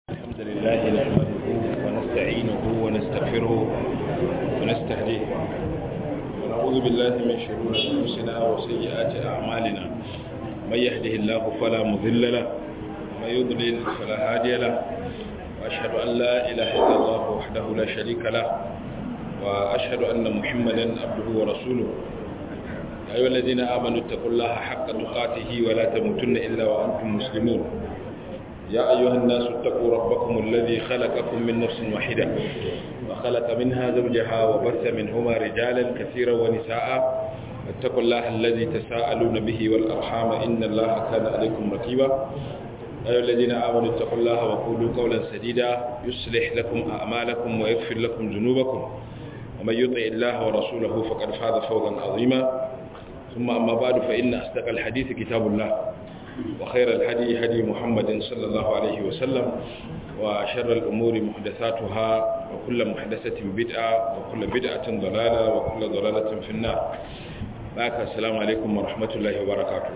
الحمد لله نحمده ونستعينه ونستغفره ونستهديه ونعوذ بالله من شرور أنفسنا وسيئات أعمالنا من يهده الله فلا مضل له ومن يضلل فلا هادي له وأشهد أن لا إله إلا الله وحده لا شريك له وأشهد أن محمدا عبده ورسوله يا أيها الذين آمنوا اتقوا الله حق تقاته ولا تموتن إلا وأنتم مسلمون يا أيها الناس اتقوا ربكم الذي خلقكم من نفس واحدة وخلق منها زوجها وبث منهما رجالا كثيرا ونساء اتقوا الله الذي تساءلون به والأرحام إن الله كان عليكم رقيبا يا أيها الذين آمنوا اتقوا الله وقولوا قولا سديدا يصلح لكم أعمالكم ويغفر لكم ذنوبكم ومن يطع الله ورسوله فقد فاز فوزا عظيما ثم أما بعد فإن أصدق الحديث كتاب الله وخير الهدي هدي محمد صلى الله عليه وسلم وشر الأمور محدثاتها وكل محدثة بدعة وكل بدعة ضلالة وكل ضلالة في النار باك السلام عليكم ورحمة الله وبركاته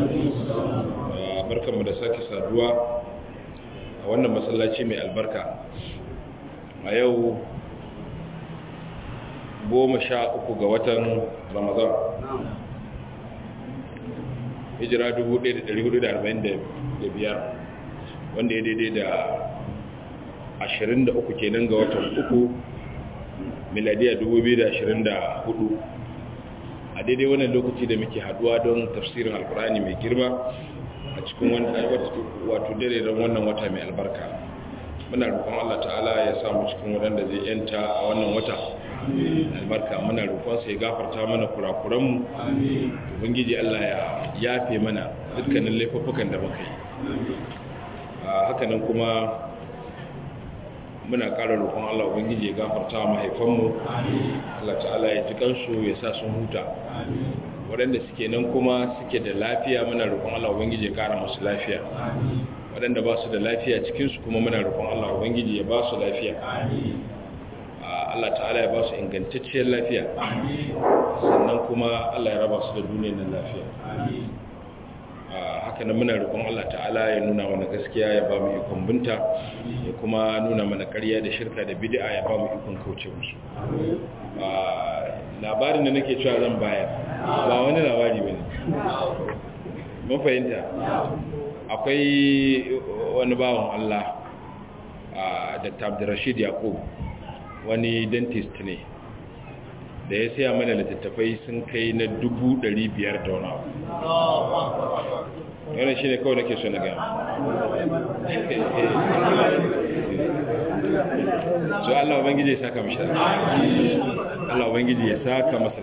بركة مدساك سادوا وانا مسلاتي من البركة ويو goma sha uku ga watan ramadan hijira 1445 wanda ya daidai da 23 kenan ga watan uku miladiya 2024 a daidai wannan lokaci da muke haduwa don tafsirin alkurani mai girma a cikin wato dare don wannan wata mai albarka muna roƙon Allah ta'ala ya samu cikin waɗanda zai yanta a wannan wata albarka muna roƙonsa ya gafarta mana kurakuranmu ubangiji Allah ya yafe mana dukkanin laifuffukan da muka yi hakanan kuma muna ƙara roƙon Allah ubangiji ya gafarta mahaifanmu Allah ta'ala ya ji kansu ya sa sun huta waɗanda suke nan kuma suke da lafiya muna roƙon Allah ubangiji ya ƙara musu lafiya waɗanda ba su da lafiya cikinsu kuma muna roƙon Allah ubangiji ya ba su lafiya Allah ta'ala ya ba su ingantacciyar lafiya sannan kuma Allah ya raba su da duniyar nan lafiya haka nan muna roƙon Allah ta'ala ya nuna mana gaskiya ya ba mu ikon binta ya kuma nuna mana ƙarya da shirka da bid'a ya ba mu ikon kauce musu labarin da nake cewa zan bayar ba wani labari bane mun fahimta akwai wani bawan Allah Dr. Abdurrashid Yakub wani dentist ne da ya siya mana littattafai sun kai na dubu ɗari biyar da wani abu yana shi ne kawai nake so na gama so Allah Ubangiji ya saka mashi Allah Ubangiji ya saka masa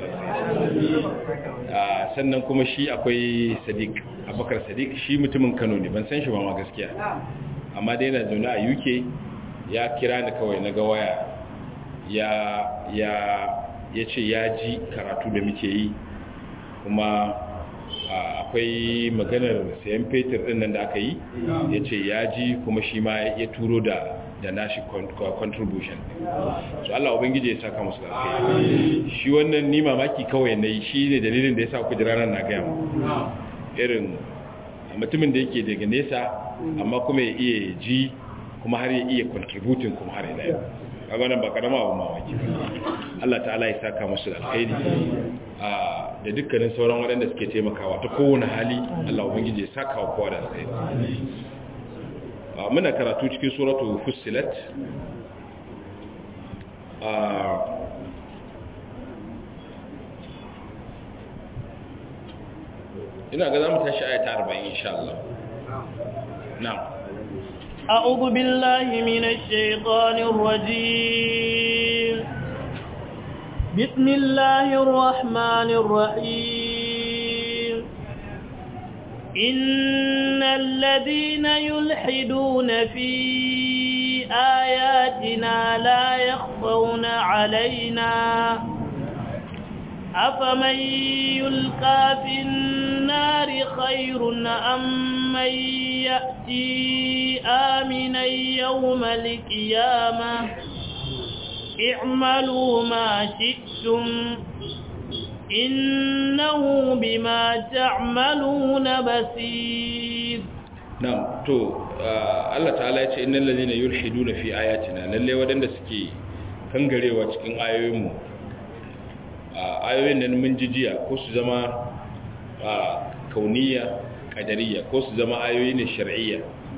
sannan kuma shi akwai sadiq abakar sadiq shi mutumin kano ne ban san shi ba ma gaskiya amma dai yana zaune a uk ya kira ni kawai na ga waya ya ya ya ce ya ji karatu da muke yi kuma akwai maganar sayan fetur din nan da aka yi ya ce ya ji kuma shi ma ya turo da da nashi contribution so Allah ubangiji ya saka musu lafiya shi wannan ni mamaki kawai nayi shi ne dalilin da ya sa ku jira nan na ga mu irin mutumin da yake daga nesa amma kuma ya iya ji kuma har ya iya contributing kuma har ila yau kaga nan ba karama abu mamaki Allah ta'ala ya saka musu da alkhairi da dukkanin sauran waɗanda suke taimakawa ta kowane hali Allah ubangiji ya saka wa kowa da alkhairi muna karatu cikin suratu fussilat ina ga zamu tashi ayata 40 insha Allah na'am أعوذ بالله من الشيطان الرجيم بسم الله الرحمن الرحيم إن الذين يلحدون في آياتنا لا يخفون علينا أفمن يلقى في النار خير أم من يأتي آمنا يوم القيامة اعملوا ما شئتم إنه بما تعملون بصير na'am to Allah ta'ala ya ce innal ladina yulhiduna fi ayatina lalle wadanda suke kangarewa cikin ayoyinmu ayoyin nan mun jijiya ko su zama kauniya qadariyya ko su zama ayoyi ne shar'iyya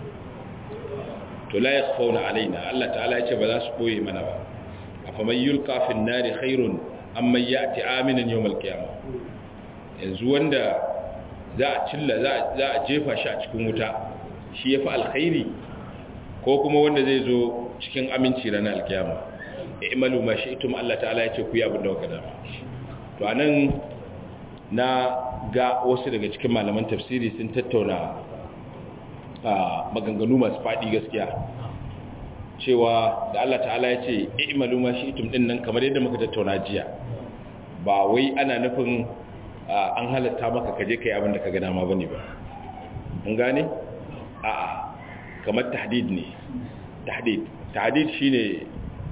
to la yakhfauna alaina Allah ta'ala ya ce ba za su boye mana ba afaman yulqa fin nari khairun amma ya'ti aminan yawmal qiyamah yanzu wanda za a cilla za a jefa shi a cikin wuta shi ya fi alkhairi ko kuma wanda zai zo cikin aminci ranar alkiyama ya imalu ma shi itum Allah ta'ala ya ce ku yi abin da waka dama to a nan na ga wasu daga cikin malaman tafsiri sun tattauna a maganganu masu faɗi gaskiya cewa da Allah ta'ala ya ce imalu ma shi itum ɗin nan kamar yadda muka tattauna jiya ba wai ana nufin an halatta maka kaje kai abin da ka gana ma bane ba mun gane a'a kamar tahdid ne tahdid tahdid shine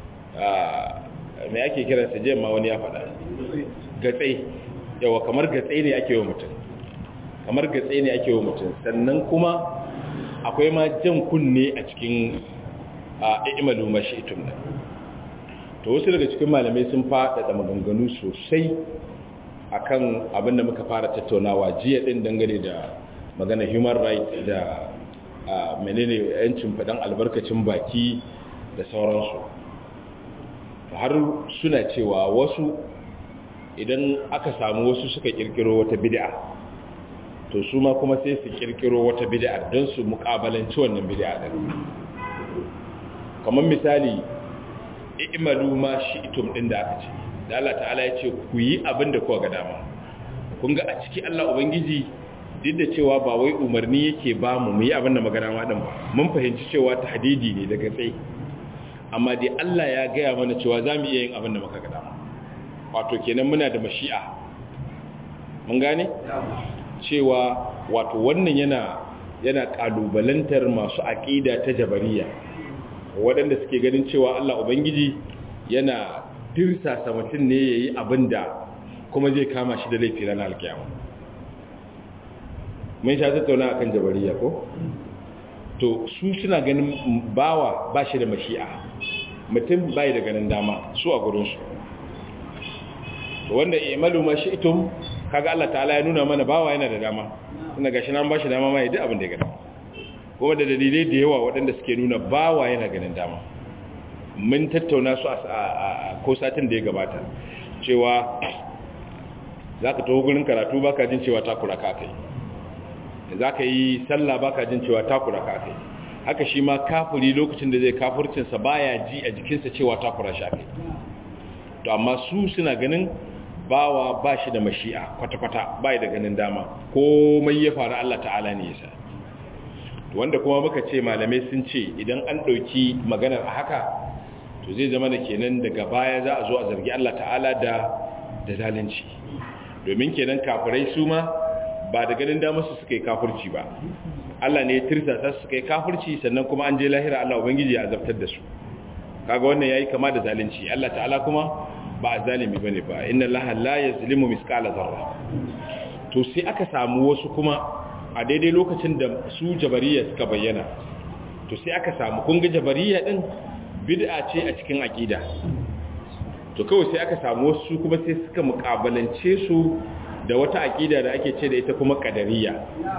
me ake kira sa jema wani ya faɗa gatsai yawa kamar gatsai ne ake wa mutum kamar gatsai ne ake wa mutum sannan kuma akwai ma jan kunne a cikin imalu mashi'tum nan to wasu daga cikin malamai sun faɗaɗa maganganu sosai akan abin da muka fara tattaunawa jiya din dangane da magana human rights da menene yancin faɗan albarkacin baki da sauransu har suna cewa wasu idan aka samu wasu suka kirkiro wata bid'a to su ma kuma sai su kirkiro wata bid'a don su mukabalanci wannan bid'a din kamar misali i'malu ma shi'tum din da aka ce da Allah ta'ala ya ce ku yi abin da kuwa ga dama kun ga a ciki Allah Ubangiji duk da cewa ba wai umarni yake ba mu mu yi abin da magana ma din ba mun fahimci cewa ta hadidi ne daga tsaye amma dai Allah ya gaya mana cewa za mu iya yin abin da muka ga dama wato kenan muna da mashi'a mun gane cewa wato wannan yana yana kalubalantar masu aqida ta jabariya waɗanda suke ganin cewa Allah Ubangiji yana tirsasa mutum ne ya yi abin da kuma zai kama shi da laifi ranar alkiyama mun sha tattauna akan jabariya ko to su suna ganin bawa ba shi da mashi'a mutum bai da ganin dama su a gurinsu wanda imalu ma shi itum kaga Allah ta'ala ya nuna mana bawa yana da dama tunda gashi nan ba shi dama ma ya duk abin da ya gada kuma da dalilai da yawa waɗanda suke nuna bawa yana ganin dama mun tattauna su a ko satin da ya gabata cewa za ka taho gurin karatu ba ka jin cewa takura ka kai za ka yi sallah ba ka jin cewa takura ka kai haka shi ma kafuri lokacin da zai kafurcinsa ba ya ji a jikinsa cewa takura shi kai to amma su suna ganin bawa ba shi da mashi'a kwata-kwata ba da ganin dama komai ya faru Allah ta'ala ne ya sa wanda kuma muka ce malamai sun ce idan an ɗauki maganar a haka to zai zama da kenan daga baya za a zo a zargi Allah ta'ala da da zalunci domin kenan kafirai su ma ba da ganin damar su suka yi kafirci ba Allah ne ya tirsasa su suka yi kafirci sannan kuma an je lahira Allah ubangiji ya azabtar da su kaga wannan yayi kama da zalunci Allah ta'ala kuma ba zalimi bane ba inna Allah la yazlimu misqala zarra to sai aka samu wasu kuma a daidai lokacin da su jabariya suka bayyana to sai aka samu kun ga jabariya din bid'a ce a cikin aqida to kawai sai aka samu wasu kuma sai suka mukabalance su da wata aqida da ake ce da ita kuma qadariyya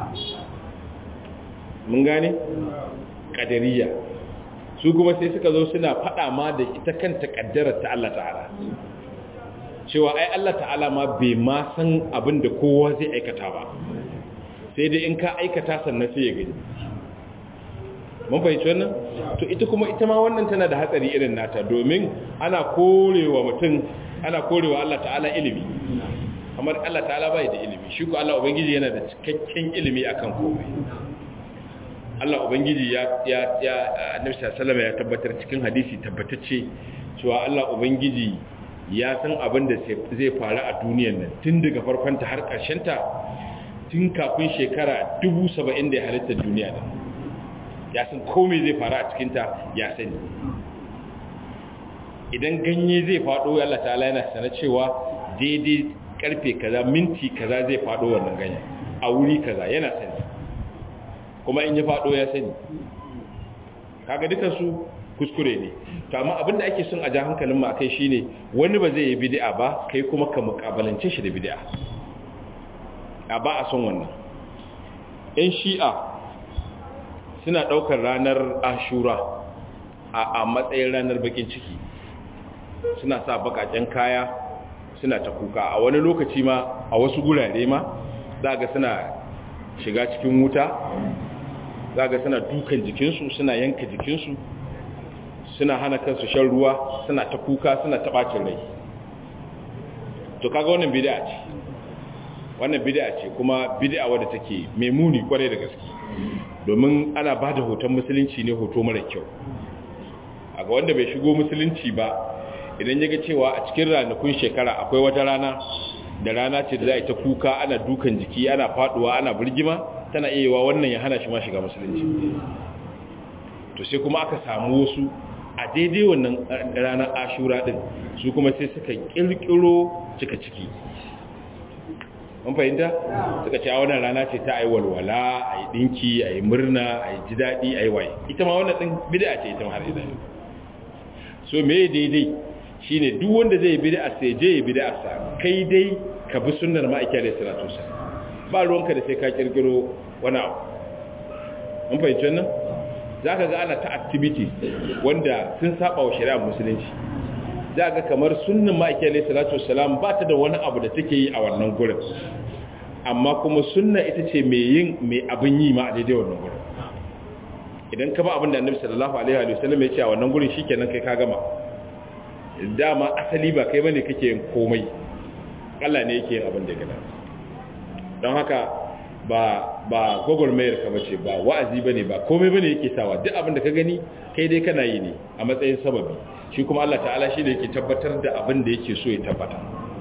mun gane qadariyya su kuma sai suka zo suna fada ma da ita kanta kaddarar ta Allah ta'ala cewa ai Allah ta'ala ma bai ma san abin da kowa zai aikata ba sai dai in ka aikata sannan sai ya gani mun fahimci wannan to ita kuma ita ma wannan tana da hatsari irin nata domin ana korewa mutum ana korewa Allah ta'ala ilimi kamar Allah ta'ala bai da ilimi shi ko Allah ubangiji yana da cikakken ilimi akan komai Allah ubangiji ya ya ya Annabi sallallahu ya tabbatar cikin hadisi tabbatacce cewa Allah ubangiji ya san abin da zai faru a duniyar nan tun daga farkon ta har ƙarshen ta tun kafin shekara 70 da ya halitta duniya nan ya san komai zai faru a cikinta ya sani idan ganye zai faɗo Allah ta'ala yana sana cewa daidai karfe kaza minti kaza zai faɗo wannan ganye a wuri kaza yana sani kuma in ya fado ya sani kaga dukan su kuskure ne to amma abin da ake son a ja hankalin mu akai shine wani ba zai yi bid'a ba kai kuma ka mukabalance shi da bid'a a ba a son wannan in shi'a suna daukar ranar ashura a matsayin ranar bakin ciki suna sa bakaken kaya suna ta kuka a wani lokaci ma a wasu gurare ma za ga suna shiga cikin wuta za ga suna dukan jikinsu suna yanka jikinsu suna hana kansu shan ruwa suna ta kuka suna ta bacin rai to kaga wannan bid'a ce wannan bid'a ce kuma bid'a wadda take mai muni kwarai da gaske domin ana ba da hoton musulunci ne hoto mara kyau a ga wanda bai shigo musulunci ba idan ya ga cewa a cikin ranakun shekara akwai wata rana da rana ce da za a yi ta kuka ana dukan jiki ana faduwa ana birgima tana iya yiwa wannan ya hana shi ma shiga musulunci to sai kuma aka samu wasu a daidai wannan ranar ashura din su kuma sai suka kirkiro cika ciki mun fahimta suka ce a wannan rana ce ta ayi walwala a yi dinki a yi murna a yi ji daɗi a yi waye ita ma wannan ɗin bida ce ita ma har idan so me daidai shine duk wanda zai bid'a sai je ya bid'a sa kai dai ka bi sunnar ma'aikata da salatu sa ba ruwanka da sai ka kirkiro wani abu mun fahimci wannan zaka ga ana ta activities wanda sun saba wa shari'ar musulunci za ga kamar sunnan ma'aikata da salatu salam ba ta da wani abu da take yi a wannan gurin amma kuma sunna ita ce mai yin mai abin yi ma a daidai wannan gurin idan ka ba abin da annabi sallallahu alaihi wa sallam ya ce a wannan gurin shikenan kai ka gama dama asali ba kai bane kake yin komai Allah ne yake yin abin da ya gada don haka ba ba gogormayar ka bace ba wa'azi bane ba komai bane yake sawa duk abin da ka gani kai dai kana yi ne a matsayin sababi shi kuma Allah ta'ala shi da yake tabbatar da abin da yake so ya tabbata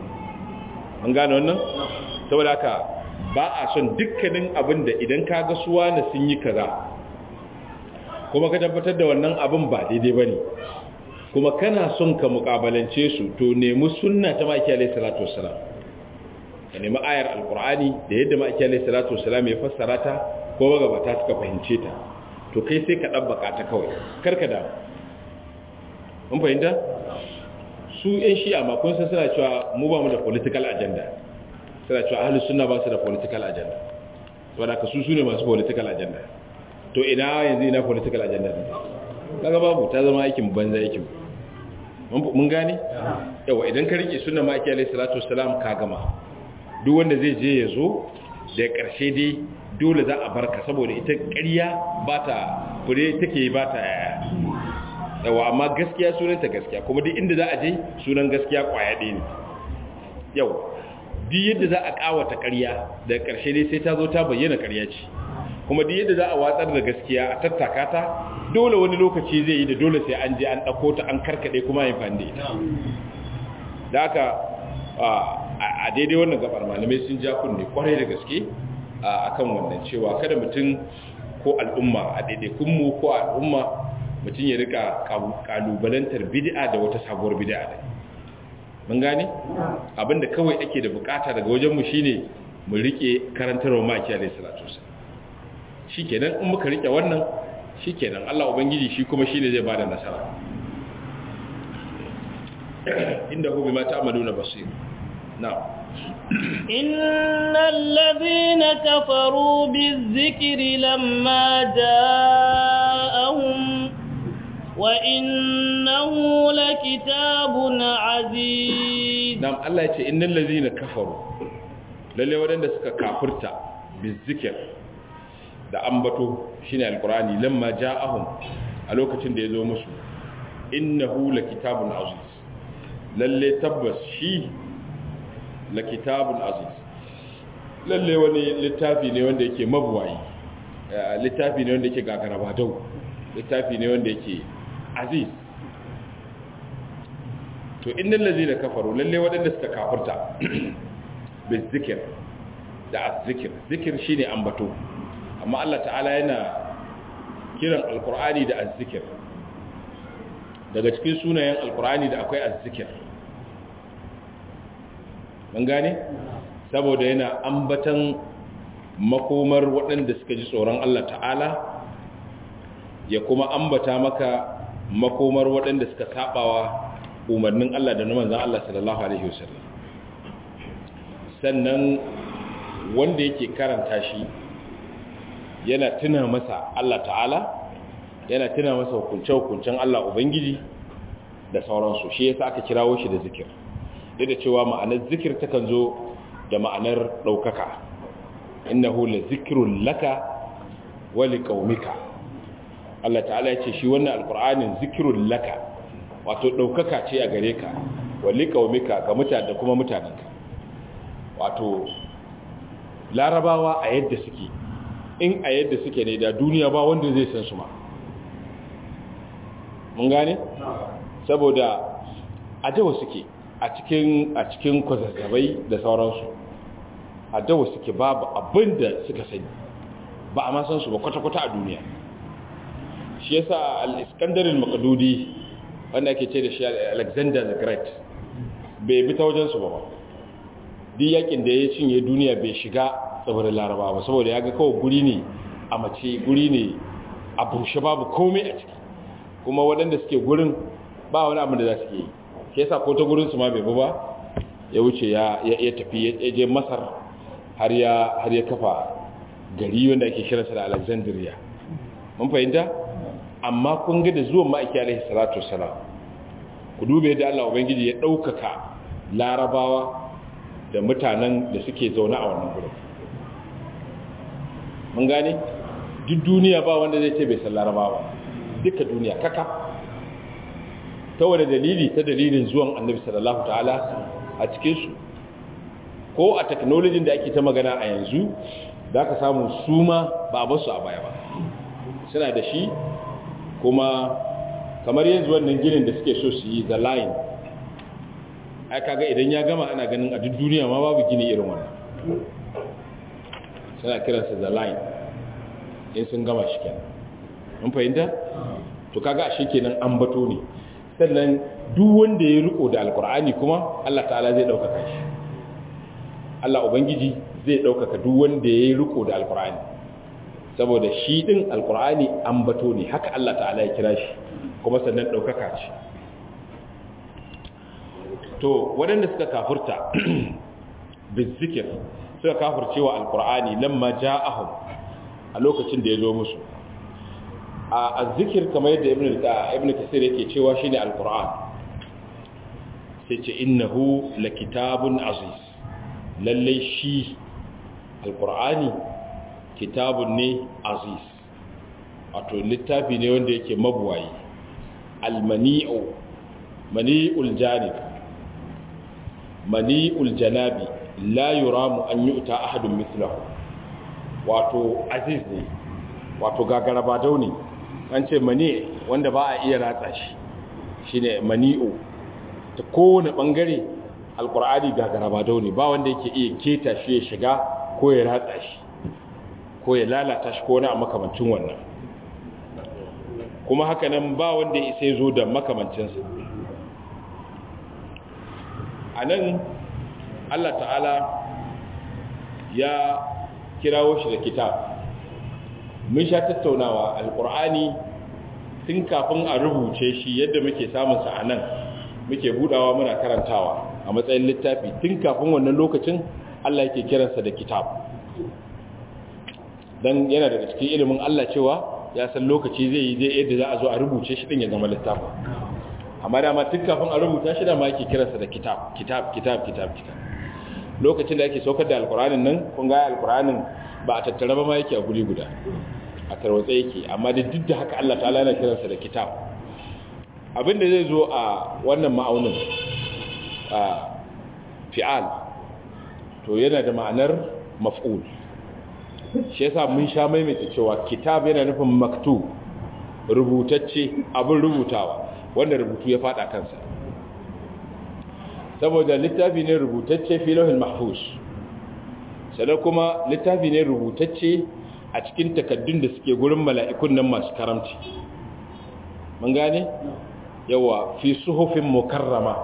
an gane wannan saboda haka ba a son dukkanin abin da idan ka ga suwa na sun yi kaza kuma ka tabbatar da wannan abin ba daidai bane kuma kana son ka mukabalance su to nemi sunna ta maki alayhi salatu wassalam ka nemi ayar alqur'ani da yadda maki alayhi salatu wassalam ya fassara ta ko magabata suka fahimce ta to kai sai ka dabbaka ta kawai karka da mun fahimta su yan shi'a ma kun san suna cewa mu ba mu da political agenda suna cewa ahlus sunna ba su da political agenda saboda ka su su ne masu political agenda to ina yanzu ina political agenda ne kaga babu ta zama aikin banza aikin mun gane yawa idan ka rike sunna maki alayhi salatu wassalam ka gama duk wanda zai je ya zo da karshe dai dole za a barka saboda ita ƙarya ba ta fure take ba ta yaya yawa amma gaskiya sunanta gaskiya kuma duk inda za a je sunan gaskiya kwaya ɗaya ne yau duk yadda za a ƙawata ƙarya da ƙarshe dai sai ta zo ta bayyana ƙarya ce kuma duk yadda za a watsar da gaskiya a tattaka ta dole wani lokaci zai yi da dole sai an je an ɗauko ta an karkaɗe kuma yin fande ita da haka a daidai wannan gabar malamai sun ja kunne kwarai da gaske a kan wannan cewa kada mutum ko al'umma a daidaikunmu ko al'umma mutum ya rika kalubalantar bid'a da wata sabuwar bid'a da mun gane abinda kawai ake da bukata daga wajenmu shine mu rike karantarwa maki alayhi salatu wasallam shikenan in muka rike wannan shikenan Allah ubangiji shi kuma shine zai bada nasara inda hu bima ta'maluna basir na'am إن الذين كفروا بالذكر لما جاءهم وإنه لكتاب عزيز نعم الله يقول إن الذين كفروا للي ودن سكا كافرتا بالذكر da ambato shine alqurani lamma ja'ahum a lokacin da yazo musu innahu lakitabun aziz lalle tabbas shi lakitabun aziz lalle wani littafi ne wanda yake mabuwayi littafi ne wanda yake gagaraba dau littafi ne wanda yake aziz to innal ladina kafaru lalle wadanda suka kafirta bizikir da azzikir zikir shine ambato amma Allah ta'ala yana kiran alkur'ani da azzikir daga cikin sunayen alkur'ani da akwai azzikir mun gane saboda yana ambatan makomar waɗanda suka ji tsoron Allah ta'ala ya kuma ambata maka makomar waɗanda suka sabawa umarnin Allah da na manzan Allah sallallahu alaihi wasallam sannan wanda yake karanta shi yana tuna masa Allah ta'ala yana tuna masa hukunce-hukuncen Allah Ubangiji da sauransu shi yasa aka kirawo shi da zikir duk da cewa ma'anar zikir takan zo da ma'anar ɗaukaka innahu la zikrun laka wa liqaumika Allah ta'ala ya ce shi wannan alqur'anin zikrun laka wato ɗaukaka ce a gare ka wa liqaumika ga mutane da kuma mutanenka wato larabawa a yadda suke in a yadda suke ne da duniya ba wanda zai san su ma mun gane saboda a dawa suke a cikin a cikin kwazazzabai da sauransu a dawa suke babu abin da suka sani ba a ma san su ba kwata-kwata a duniya shi yasa al-iskandar al-maqdudi wanda ake ce da shi alexander the great bai bi ta wajen su ba ba duk yakin da ya cinye duniya bai shiga tsibirin laraba ba saboda ya ga kawai guri ne a mace guri ne a bushe babu komai a ciki kuma waɗanda suke gurin ba wani abin da za su yi ke yasa ko ta gurin su ma bai ba ya wuce ya tafi ya je masar har ya har ya kafa gari wanda ake kiransa da alexandria mun fahimta amma kun ga da zuwan ma'aiki alaihi salatu wassalam ku dube yadda Allah ubangiji ya ɗaukaka larabawa da mutanen da suke zaune a wannan gurin mun gane duk duniya ba wanda zai ce bai san larabawa duka duniya kaka ta wani dalili ta dalilin zuwan annabi sallallahu ta'ala a cikinsu ko a teknolojin da ake ta magana a yanzu za ka samu su ma ba a basu a baya ba suna da shi kuma kamar yanzu wannan ginin da suke so su yi the line ai kaga idan ya gama ana ganin a duk duniya ma babu gini irin wannan suna kiransa the line in sun gama shi kenan mun fahimta to kaga ashe kenan an bato ne sannan duk wanda ya riko da alkur'ani kuma Allah ta'ala zai daukaka shi Allah ubangiji zai daukaka duk wanda ya riko da alkur'ani saboda shi din alkur'ani an bato ne haka Allah ta'ala ya kira shi kuma sannan daukaka ce to waɗanda suka kafurta bizikir suka kafurcewa alkur'ani lamma ja'ahum a lokacin da ya zo musu a azzikir kamar yadda ibn kasir yake cewa shine alkur'an sai ce innahu lakitabun aziz lallai shi alkur'ani kitabun ne aziz wato littafi ne wanda yake mabuwayi almani'u mani'ul janib mani'ul janabi la yuramu an yu'ta ahadun mithlahu wato aziz ne wato gagaraba dauni an ce mani wanda ba a iya ratsa shi shine mani'u ta kowane bangare alkur'ani gagaraba dauni ba wanda yake iya keta shi ya shiga ko ya ratsa shi ko ya lalata shi ko na a makamancin wannan kuma haka nan ba wanda ya isa zo da makamancinsa a nan allah ta'ala ya kirawo shi da kitab mun sha tattaunawa alkur'ani tun kafin a rubuce shi yadda muke samunsa a nan muke budawa muna karantawa a matsayin littafi tun kafin wannan lokacin allah yake kiransa da kitab don yana daga cikin ilimin allah cewa ya san lokaci zai yi zai yadda za a zo a rubuce shi din ya zama littafin amma dama tun kafin a rubuta shi da ma yake kiransa da kitab kitab kitab kitab kitab lokacin da ake saukar da alkur'anin nan kun ga alkur'anin ba a tattara ba ma yake a guri guda a tarwatsa yake amma da duk da haka Allah ta'ala yana kiransa da kitab abinda zai zo a wannan ma'aunin a fi'al to yana da ma'anar maf'ul shi yasa mun sha maimaita cewa kitab yana nufin maktub rubutacce abin rubutawa wanda rubutu ya fada kansa saboda littafi ne rubutacce fi lauhin mahfuz sannan kuma littafi ne rubutacce a cikin takaddun da suke gurin mala'ikun nan masu karamci mun gane yawa fi suhufin mukarrama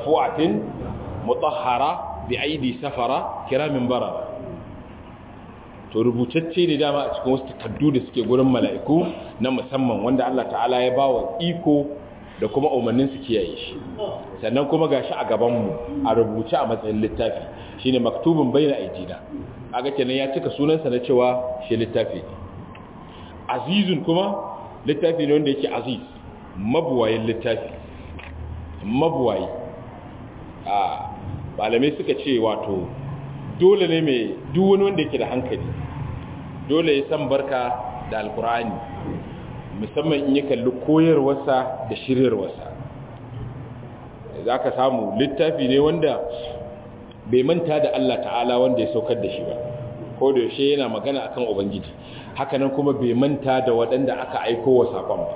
marfu'atin mutahhara bi aidi safara kiramin barara to rubutacce ne dama a cikin wasu takaddu da suke gurin mala'iku na musamman wanda Allah ta'ala ya ba wa iko da kuma umarnin su kiyaye shi sannan kuma gashi a gabanmu a rubuce a matsayin littafi shine maktubun baina aidina aga kenan ya cika sunansa na cewa shi littafi ne azizun kuma littafi ne wanda yake aziz mabuwayin littafi mabuwayi a malamai suka ce wato dole ne mai duk wani wanda yake da hankali dole ya san barka da alkur'ani musamman in ya kalli koyarwarsa da shiryarwarsa za ka samu littafi ne wanda bai manta da Allah ta'ala wanda ya saukar da shi ba ko da yaushe yana magana akan ubangiji hakanan kuma bai manta da waɗanda aka aiko wa saƙon ba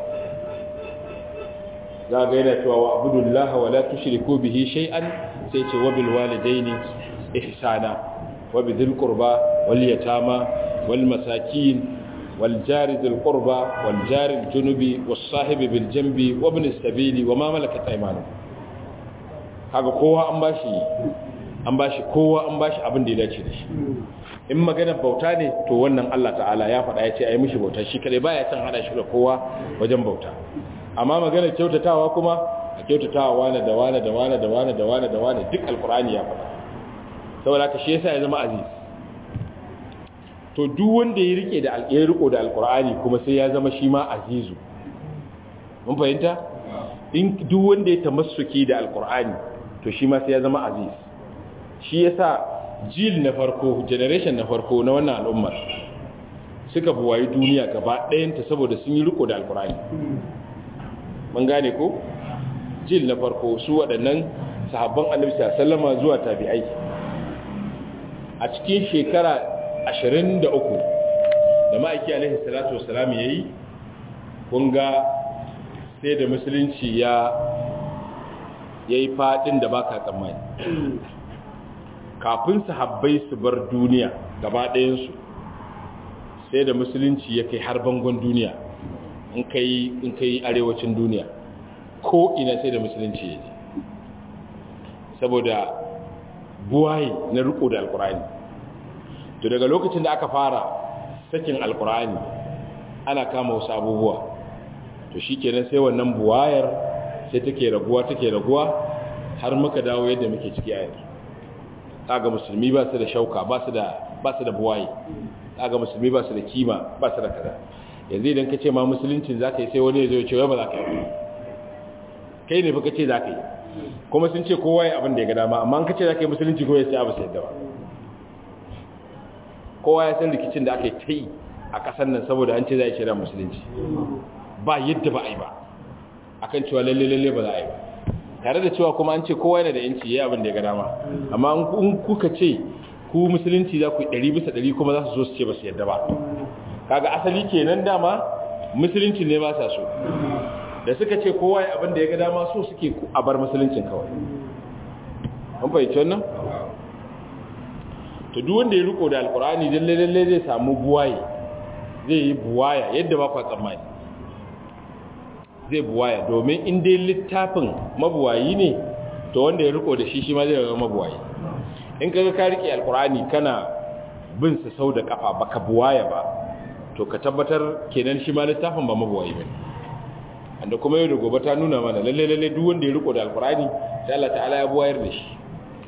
za ga yana cewa wa abudullah wa la tushriku bihi shay'an sai ce wa bil walidaini ihsana wa bidhil qurba wal yatama wal masakin wal jari dhil qurba wal jari al junubi was sahibi bil janbi wa ibn as-sabili wa ma malakat aymanukum kaga kowa an bashi an bashi kowa an bashi abin da ya dace da shi in magana bauta ne to wannan Allah ta'ala ya faɗa ya ce a yi mishi bauta shi kare baya son hada shi da kowa wajen bauta amma magana kyautatawa kuma a kyautatawa wane da wane da wane da wane da wane da wane duk alkur'ani ya faɗa saboda haka shi yasa ya zama aziz to duk wanda ya rike da ya riko da alkur'ani kuma sai ya zama shi ma azizu mun fahimta in duk wanda ya tamassuki da alkur'ani to shi ma sai ya zama aziz shi yasa jil na farko generation na farko na wannan al'ummar suka buwayi duniya gaba ɗayanta saboda sun yi riko da alkur'ani mun gane ko jil na farko su waɗannan sahabban annabi sallama zuwa tabi'ai a cikin shekara 23 da ma'aiki alaihi salatu wassalam yayi kun ga sai da musulunci ya yayi fadin da baka tsammani kafin sahabbai su bar duniya gaba ɗayansu sai da musulunci ya kai har bangon duniya in kai in kai arewacin duniya ko ina sai da musulunci ya je saboda buwaye na riko da alkurani to daga lokacin da aka fara sakin alkurani ana kama wasu abubuwa to shikenan sai wannan buwayar sai take raguwa take raguwa har muka dawo yadda muke ciki a yanzu kaga musulmi ba su da shauka ba su da ba su da buwaye kaga musulmi ba su da kima ba su da kaza yanzu idan ka ce ma musuluncin zaka yi sai wani ya zo ya ce wai ba za ka yi kai ne fa ka ce za ka yi kuma sun ce kowa ya abin da ya ga dama amma an ka ce za ka yi musulunci ko ya ce abu sai yadda ba kowa ya san rikicin da aka yi ta yi a ƙasar nan saboda an ce za a yi shirya musulunci ba yadda ba a yi ba akan cewa lalle lalle ba za a yi ba tare da cewa kuma an ce kowa yana da yanci ya abin da ya ga dama amma in kuka ce ku musulunci za ku yi ɗari bisa ɗari kuma za su zo su ce ba su yadda ba kaga asali kenan dama musulunci ne ba sa so da suka ce kowa ya abin da ya ga dama so suke a bar musuluncin kawai an fahimci wannan to duk wanda ya riko da alkur'ani lalle lalle zai samu buwaye zai yi buwaya yadda ba kwa tsammani zai buwaya domin in dai littafin mabuwayi ne to wanda ya riko da shi shi ma zai zama mabuwayi in kaga ka rike alkur'ani kana bin sa sau da kafa baka buwaya ba to ka tabbatar kenan shi ma littafin ba mabuwayi bane anda kuma yau da gobe ta nuna mana lalle lalle duk wanda ya riko da alkur'ani sai Allah ta'ala ya buwayar da shi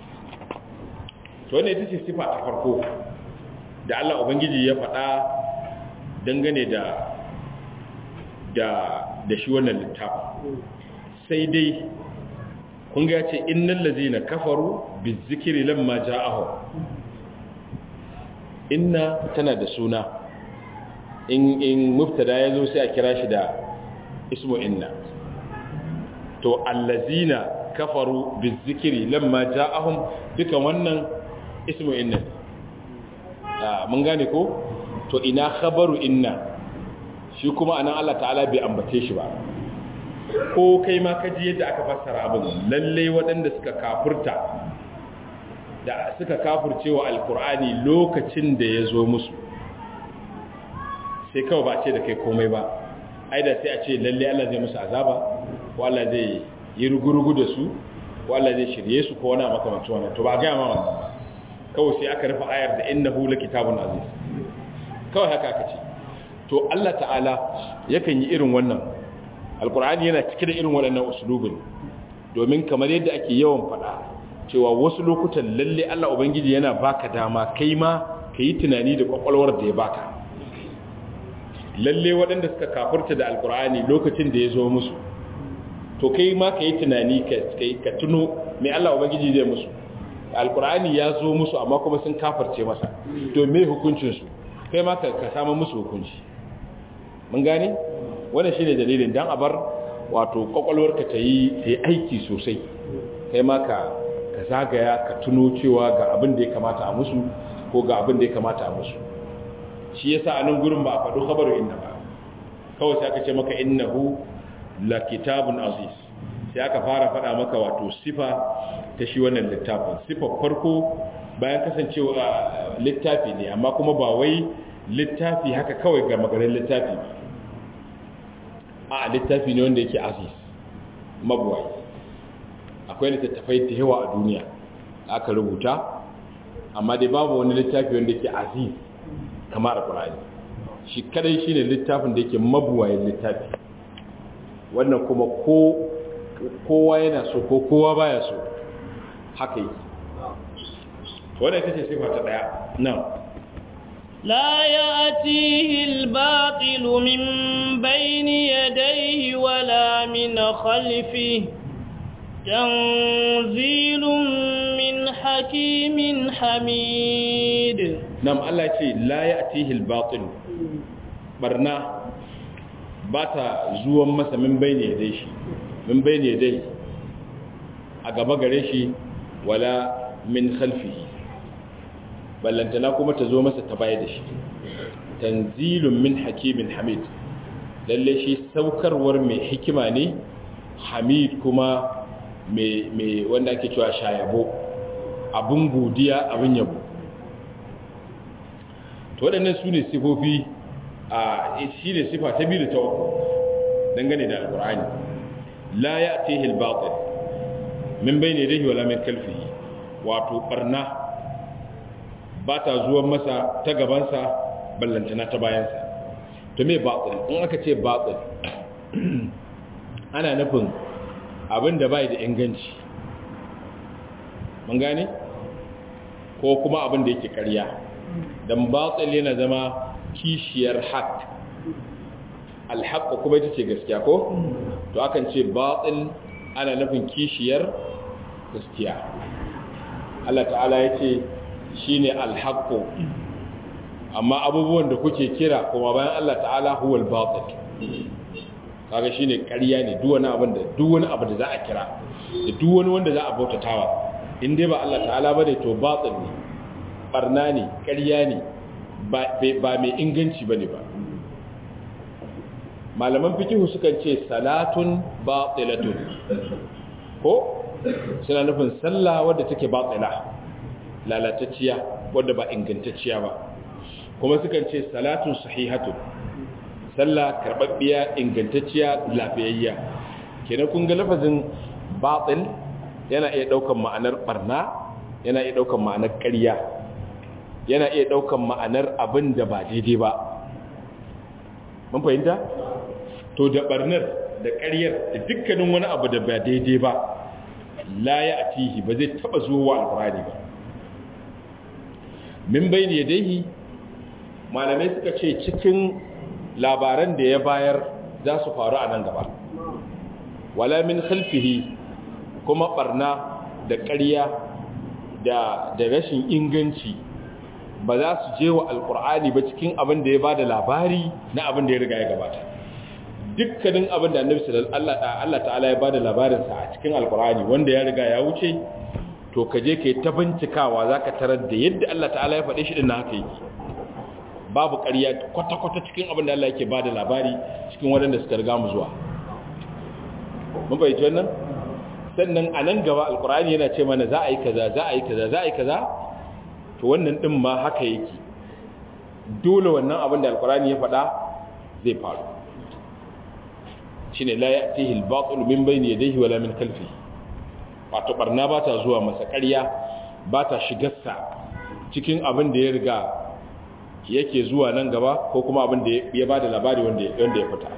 to wannan ita ce sifa ta farko da Allah ubangiji ya faɗa dangane da da da shi wannan littafin sai dai kun ga ce innal ladzina kafaru bizikri lamma ja'ahu inna tana da suna in in mubtada yazo sai a kira shi da ismu inna to allazina kafaru bizikri lamma ja'ahum duka wannan ismu inna mun gane ko to ina khabaru inna shi kuma anan Allah ta'ala bai ambace shi ba ko kai ma kaji yadda aka fassara abin lalle waɗanda suka kafurta da suka kafurcewa alkur'ani lokacin da ya zo musu sai kawai ba ce da kai komai ba ai da sai a ce lalle Allah zai musu azaba ko Allah zai yi rugurugu da su ko Allah zai shirye su ko wani makamancin wannan to ba ga ma wannan ba kawai sai aka rufe ayar da innahu lakitabun aziz kawai haka aka ce to Allah ta'ala yakan yi irin wannan alkur'ani yana cike da irin waɗannan usulubin domin kamar yadda ake yawan faɗa cewa wasu lokutan lalle Allah ubangiji yana baka dama kai ma ka yi tunani da kwakwalwar da ya baka lalle waɗanda suka kafurta da alkur'ani lokacin da ya zo musu to kai ma ka yi tunani ka tuno mai Allah ubangiji zai musu alkur'ani ya zo musu amma kuma sun kafarce masa to me hukuncinsu kai ma ka samu musu hukunci mun gane wannan shine dalilin dan abar wato kwakwalwarka ta yi ta yi aiki sosai kai ma ka ka zagaya ka tuno cewa ga abin da ya kamata a musu ko ga abin da ya kamata a musu shi yasa a nan gurin ba a faɗo khabaru inna ba kawai sai aka ce maka innahu la kitabun aziz sai aka fara faɗa maka wato sifa ta shi wannan littafin sifar farko bayan kasancewa littafi ne amma kuma ba wai littafi haka kawai ga magarin littafi a littafi ne wanda yake aziz mabuwai akwai littattafai da yawa a duniya aka rubuta amma dai babu wani littafi wanda yake aziz kamar alkur'ani shi kadai shine littafin da yake mabuwayin littafi wannan kuma ko kowa yana so ko kowa baya so haka yi wannan ita ce sifa ta daya nan لا يأتيه الباطل من بين يديه ولا من خلفه تنزيل من حكيم حميد نعم الله يقول لا يأتيه الباطل برنا باتا زوان مسا من بين يديه من بين يديه أقبا قريشي ولا من خلفه ballantana kuma ta zo masa ta baya da shi tanzilun min hakimin hamid lalle shi saukarwar mai hikima ne hamid kuma mai wanda ake cewa shayabo abin godiya abin yabo to waɗannan su ne sifofi a shi ne sifa ta biyu da ta uku dangane da alkur'ani la ya tehil batil min bai ne dahi wala min kalfihi wato barna ba ta zuwan masa ta gabansa ballantana ta bayansa to me batil in aka ce batil ana nufin abin da bai da inganci mun gane ko kuma abin da yake ƙarya dan batil yana zama kishiyar haq alhaq kuma ita ce gaskiya ko to akan ce batil ana nufin kishiyar gaskiya Allah ta'ala ya ce shi ne alhaƙo amma abubuwan da kuke kira kuma bayan Allah ta'ala huwal batil kaga shi ne ƙarya ne duwani abin da duwani abu da za a kira da duwani wanda za a bautatawa in dai ba Allah ta'ala ba ne to batil ne barna ne ƙarya ne ba mai inganci ba ne ba malaman fikihu sukan ce salatun batilatun ko suna nufin sallah wadda take batila lalatacciya wadda ba ingantacciya ba kuma sukan ce salatun sahihatun sallah karbabbiya ingantacciya lafiyayya kenan kun ga lafazin batil yana iya daukan ma'anar barna yana iya daukan ma'anar ƙarya yana iya daukan ma'anar abin da ba daidai ba mun fahimta to da barnar da ƙaryar da dukkanin wani abu da ba daidai ba la ya atihi ba zai taba zuwa alqur'ani ba min bayni yadayhi malamai suka ce cikin labaran da ya bayar za su faru a nan gaba wala min khalfihi kuma barna da ƙarya da da rashin inganci ba za su je wa alqur'ani ba cikin abin da ya bada labari na abin da ya riga ya gabata dukkanin abin da annabi sallallahu Allah ta'ala ya bada labarin sa a cikin alqur'ani wanda ya riga ya wuce to ka je kai ta bincikawa zaka tarar da yadda Allah ta'ala ya faɗe shi din haka yake babu ƙarya kwata-kwata cikin abin da Allah yake bada labari cikin waɗanda suka riga mu zuwa mun fahimci wannan sannan a nan gaba alqur'ani yana ce mana za a yi kaza za a yi kaza za a yi kaza to wannan din ma haka yake dole wannan abin da alqur'ani ya faɗa zai faru shine la ya'tihi al-batil min bayni yadayhi wala min khalfihi wato barna ba ta zuwa masa ƙarya ba ta shigarsa cikin abin da ya riga yake zuwa nan gaba ko kuma abin da ya ba da labari wanda ya fita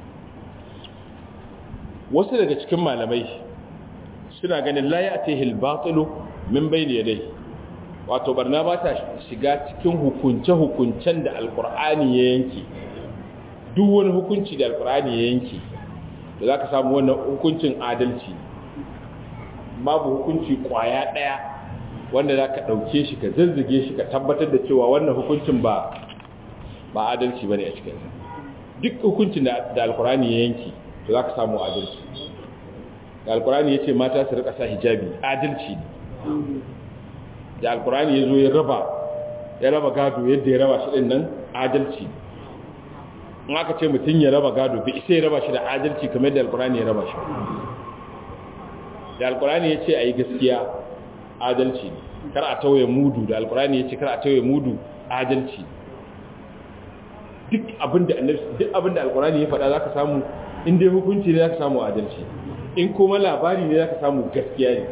wasu daga cikin malamai suna ganin la ya tehil batilu min bayni yadai wato barna ba ta shiga cikin hukunce-hukuncen da alkur'ani ya yanke duk wani hukunci da alkur'ani ya yanke da za ka samu wannan hukuncin adalci babu hukunci kwaya ɗaya wanda za ka ɗauke shi ka zazzage shi ka tabbatar da cewa wannan hukuncin ba ba adalci ba ne a cikinsa duk hukuncin da alkur'ani ya yanke to za ka samu adalci da alkur'ani ya ce mata su rika sa hijabi adalci ne da alkur'ani ya zo ya raba ya raba gado yadda ya raba shi ɗin nan adalci in aka ce mutum ya raba gado bai isa ya raba shi da adalci kamar da alkur'ani ya raba shi da alkur'ani ya ce a yi gaskiya adalci ne kar a tauye mudu da alkur'ani ya ce kar a tauye mudu adalci duk abinda duk abinda alkur'ani ya faɗa zaka samu in dai hukunci ne zaka samu adalci in kuma labari ne zaka samu gaskiya ne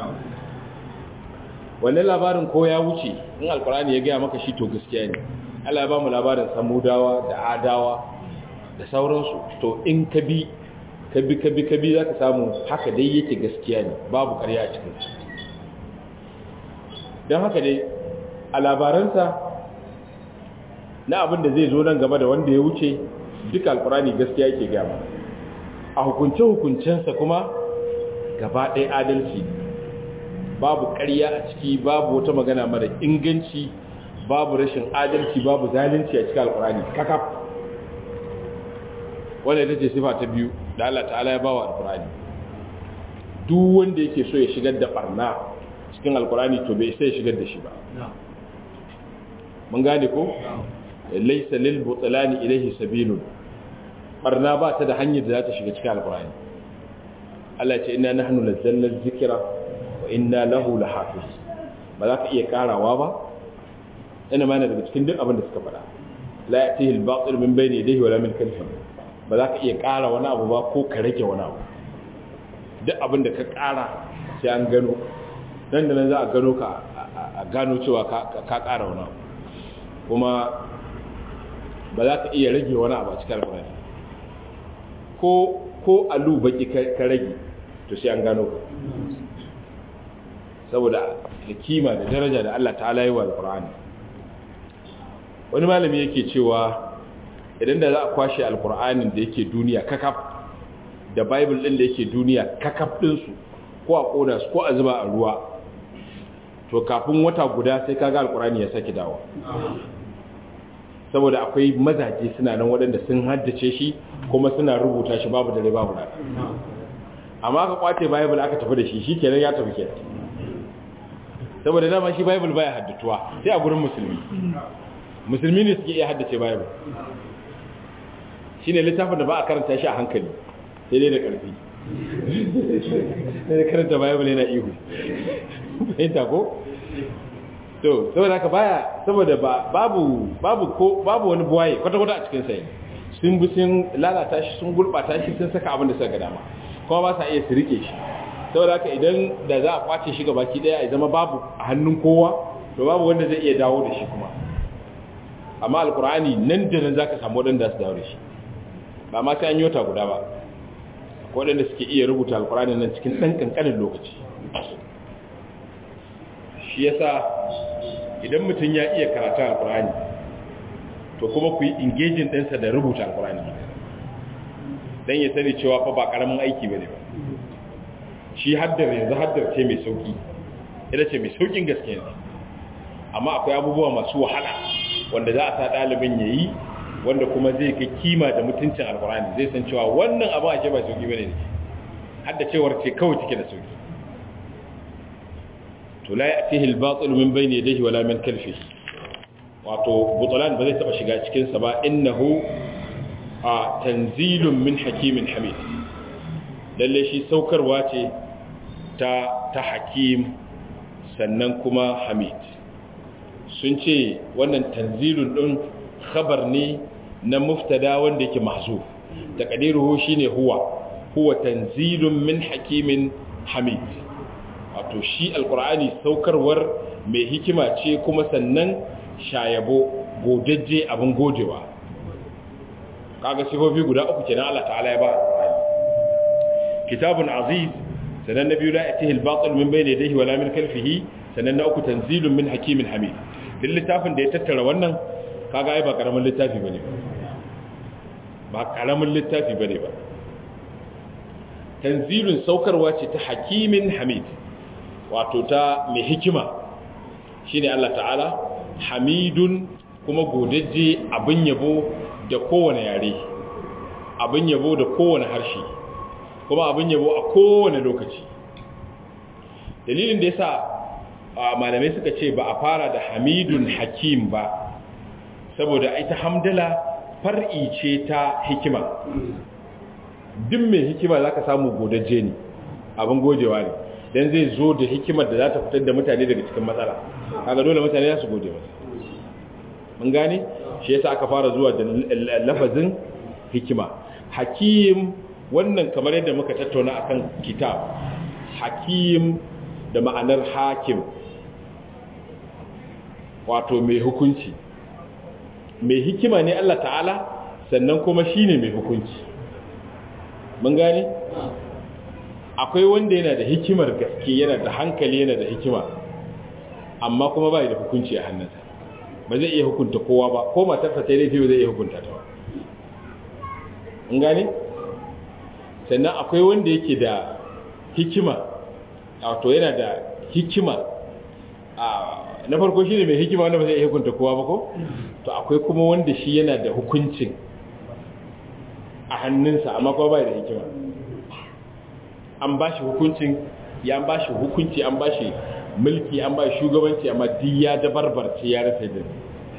wannan labarin ko ya wuce in alkur'ani ya gaya maka shi to gaskiya ne Allah ya ba mu labarin samudawa da adawa da sauransu to in ka bi ka bi ka bi ka bi zaka samu haka dai yake gaskiya ne babu ƙarya a cikin su don haka dai a labaransa na abin da zai zo nan gaba da wanda ya wuce duka alkurani gaskiya yake gama a hukunce-hukuncensa kuma gaba ɗaya adalci babu ƙarya a ciki babu wata magana mara inganci babu rashin adalci babu zalunci a cikin alkurani kakaf wanda ita ce sifa ta biyu da Allah ta'ala ya bawa alkurani duk wanda yake so ya shigar da barna cikin alkurani to bai sai shigar da shi ba mun gane ko laysa lil butlani ilayhi sabilun barna ba ta da hanyar da za ta shiga cikin alkurani Allah ce inna nahnu nazzalna dhikra wa inna lahu lahafiz ba za ka iya karawa ba ina ma daga cikin duk abin da suka faɗa la ya'tihi al-batil min bayni yadayhi wa la min khalfihi ba za ka iya kara wani abu ba ko ka rage wani abu duk abin da ka kara sai an gano nan da nan za a gano ka a gano cewa ka kara wani abu kuma ba za ka iya rage wani abu a cikin alkurani ko ko alu baki ka rage to sai an gano ka saboda da kima da daraja da Allah ta'ala yi wa alkurani wani malami yake cewa idan da za a kwashe alkur'anin da yake duniya kakaf da bible din da yake duniya kakaf ɗinsu ko a ƙona su ko a zuba a ruwa to kafin wata guda sai kaga alkurani ya saki dawo saboda akwai mazaje suna nan waɗanda sun haddace shi kuma suna rubuta shi babu dare babu rana amma aka kwace bible aka tafi da shi shikenan ya tafi kenan saboda dama shi bible baya haddatuwa sai a gurin musulmi musulmi ne suke iya haddace bible shine littafin da ba a karanta shi a hankali sai dai da ƙarfi sai karanta bible yana ihu fahimta ko to saboda haka baya saboda babu babu ko babu wani buwaye kwata-kwata a cikin sai sun bi sun lalata shi sun gurbata shi sun saka abin da suka ga dama kuma ba sa iya su rike shi saboda haka idan da za a kwace shi gabaki daya ya zama babu a hannun kowa to babu wanda zai iya dawo da shi kuma amma alkur'ani nan da nan zaka samu wadanda su dawo da shi ba ma sai an yota guda ba waɗanda suke iya rubuta alkur'ani nan cikin ɗan ƙanƙanin lokaci shi yasa idan mutum ya iya karatu alkur'ani to kuma ku yi engaging ɗinsa da rubuta alkur'ani don ya sani cewa fa ba ƙaramin aiki ba ne ba shi haddar yanzu haddar ce mai sauƙi ita ce mai sauƙin gaske yanzu amma akwai abubuwa masu wahala wanda za a sa ɗalibin ya yi wanda kuma zai kai kima da mutuncin alkurani zai san cewa wannan abu ake ba sauki bane ne hadda cewar ce kawai take da sauki to la ya'tihi al-batil min bayni yadayhi wala min khalfihi wato butlan ba zai taba shiga cikin sa ba innahu a tanzilun min hakimin hamid lalle shi saukarwa ce ta ta hakim sannan kuma hamid sun ce wannan tanzilun din khabar ne na muftada wanda yake mahzuf taqdiruhu shine huwa huwa tanzilun min hakimin hamid wato shi alqur'ani saukarwar mai hikima ce kuma sannan shayabo godajje abin godewa kaga sifofi guda uku kenan Allah ta'ala ya ba kitabun aziz sanan nabiyu la yatihi al-batil min bayni yadayhi wala min khalfihi sanan na uku tanzilun min hakimin hamid duk littafin da ya tattara wannan kaga ai ba karamin littafi bane ba karamin littafi bane ba tanzilun saukarwa ce ta hakimin hamid wato ta mai hikima shine Allah ta'ala hamidun kuma godajje abin yabo da kowane yare abin yabo da kowane harshe kuma abin yabo a kowane lokaci dalilin da yasa malamai suka ce ba a fara da hamidun hakim ba saboda ita hamdala far'i ce ta hikima duk mai hikima za ka samu godajje ne abin gojewa ne don zai zo da hikimar da za ta fitar da mutane daga cikin matsala kaga dole mutane za su gode masa mun gane shi yasa aka fara zuwa da lafazin hikima hakim wannan kamar yadda muka tattauna akan kitab hakim da ma'anar hakim wato mai hukunci mai hikima ne Allah ta'ala sannan kuma shine mai hukunci mun gane akwai wanda yana da hikimar gaske yana da hankali yana da hikima amma kuma bai da hukunci a hannunsa ba zai iya hukunta kowa ba ko matarsa ta laifi ba zai iya hukunta ta ba mun gane sannan akwai wanda yake da hikima wato yana da hikima na farko shi ne mai hikima wanda ba zai iya hukunta kowa ba ko to akwai kuma wanda shi yana da hukuncin a hannunsa amma kuma bai da hikima an ba shi hukuncin ya ba shi hukunci an ba shi mulki an ba shi shugabanci amma duk ya dabarbarce ya rasa da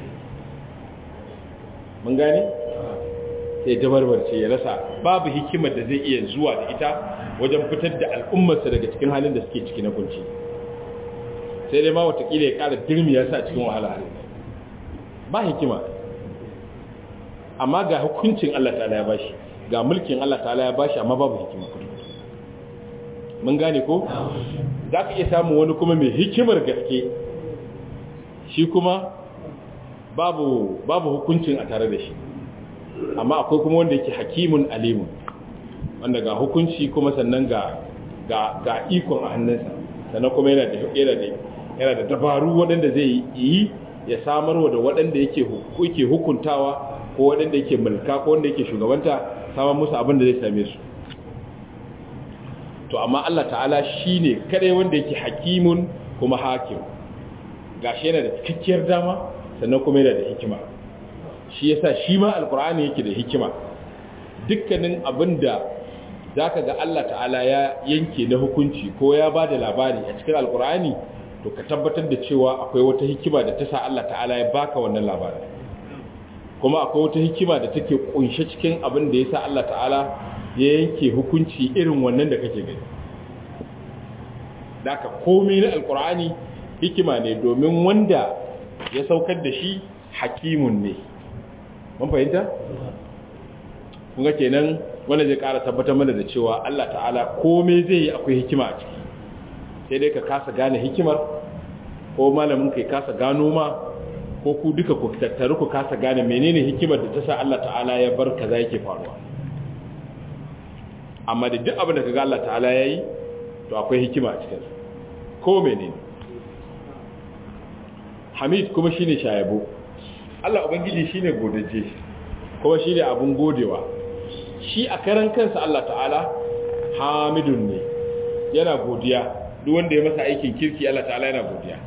mun gane sai dabarbarce ya rasa babu hikimar da zai iya zuwa da ita wajen fitar da al'ummarsa daga cikin halin da suke ciki na kunci sai dai ma watakila ya kara dirmiya sa cikin wahala halin ba hikima amma ga hukuncin Allah ta'ala ya bashi ga mulkin Allah ta'ala ya bashi amma babu hikima mun gane ko za ka iya samun wani kuma mai hikimar gaske shi kuma babu babu hukuncin a tare da shi amma akwai kuma wanda yake hakimun alimun wanda ga hukunci kuma sannan ga ga ga ikon a hannunsa sannan kuma yana da yana da yana da dabaru waɗanda zai yi ya samarwa da waɗanda yake yake hukuntawa ko waɗanda yake mulka ko wanda yake shugabanta samar musu abin da zai same su to amma Allah ta'ala shine kadai wanda yake hakimun kuma hakim gashi yana da cikakkiyar dama sannan kuma yana da hikima shi yasa shi ma alkur'ani yake da hikima dukkanin abinda zaka ga Allah ta'ala ya yanke na hukunci ko ya bada labari a cikin alkur'ani to ka tabbatar da cewa akwai wata hikima da ta sa Allah ta'ala ya baka wannan labarin kuma akwai wata hikima da take kunshe cikin abin da yasa Allah ta'ala ya yanke hukunci irin wannan da kake gani daga komai na alkur'ani hikima ne domin wanda ya saukar da shi hakimun ne mun fahimta kun ga kenan wanda zai ƙara tabbatar mana da cewa Allah ta'ala komai zai yi akwai hikima a ciki sai dai ka kasa gane hikimar ko malamin kai kasa gano ma ko ku duka ku tattaru ku kasa gane menene hikimar da ta sa Allah ta'ala ya bar kaza yake faruwa amma da duk abin da kaga Allah ta'ala yayi to akwai hikima a cikin ko menene Hamid kuma shine shayabo Allah ubangiji shine godaje kuma shine abun godewa shi a karan kansa Allah ta'ala Hamidun ne yana godiya duk wanda ya masa aikin kirki Allah ta'ala yana godiya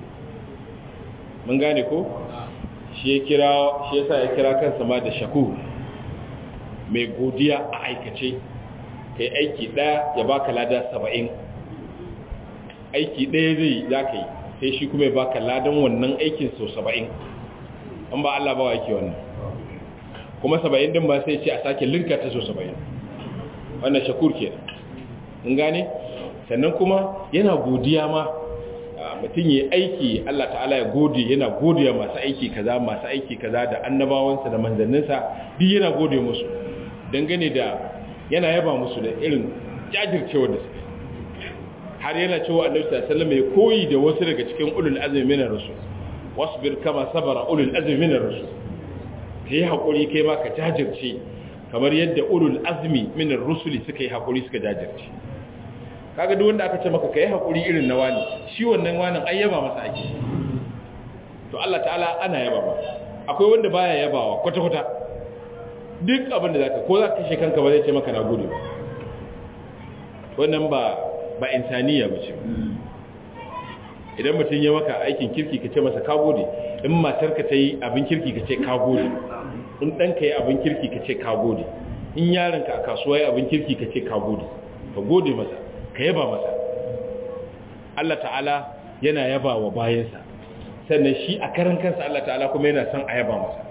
mun gane ko shi ya kira shi yasa ya kira kansa ma da shakur mai godiya a aikace kai aiki daya ya baka lada 70 aiki daya zai za ka yi sai shi kuma ya baka ladan wannan aikin sau 70 an ba Allah ba wa yake wannan kuma 70 din ba sai ce a sake linka ta sau 70 wannan shakur ke in gane sannan kuma yana godiya ma mutum yi aiki Allah ta'ala ya gode yana godiya masu aiki kaza masu aiki kaza da annabawansa da manzanninsa duk yana gode musu dangane da yana yaba musu da irin jajircewa da suke har yana cewa annabi sallallahu alaihi wasallam ya koyi da wasu daga cikin ulul azmi min rasul wasbir kama sabara ulul azmi min ar-rusul kai hakuri kai ma ka jajirce kamar yadda ulul azmi min ar-rusul suka yi hakuri suka jajirce kaga duk wanda aka ce maka kai hakuri irin na wani shi wannan wanin ayyaba masa ake to Allah ta'ala ana yaba ba akwai wanda baya yabawa kwata kwata duk abin da zaka ko zaka kashe kanka ba zai ce maka na gode ba wannan ba ba insaniya bace idan mutum ya maka aikin kirki ka ce masa ka gode in matarka ta yi abin kirki ka ce ka gode in ɗanka yi abin kirki ka ce ka gode in yaronka a kasuwa yi abin kirki ka ce ka gode ka gode masa ka yaba masa Allah ta'ala yana yaba wa bayansa sannan shi a karan kansa Allah ta'ala kuma yana son a yaba masa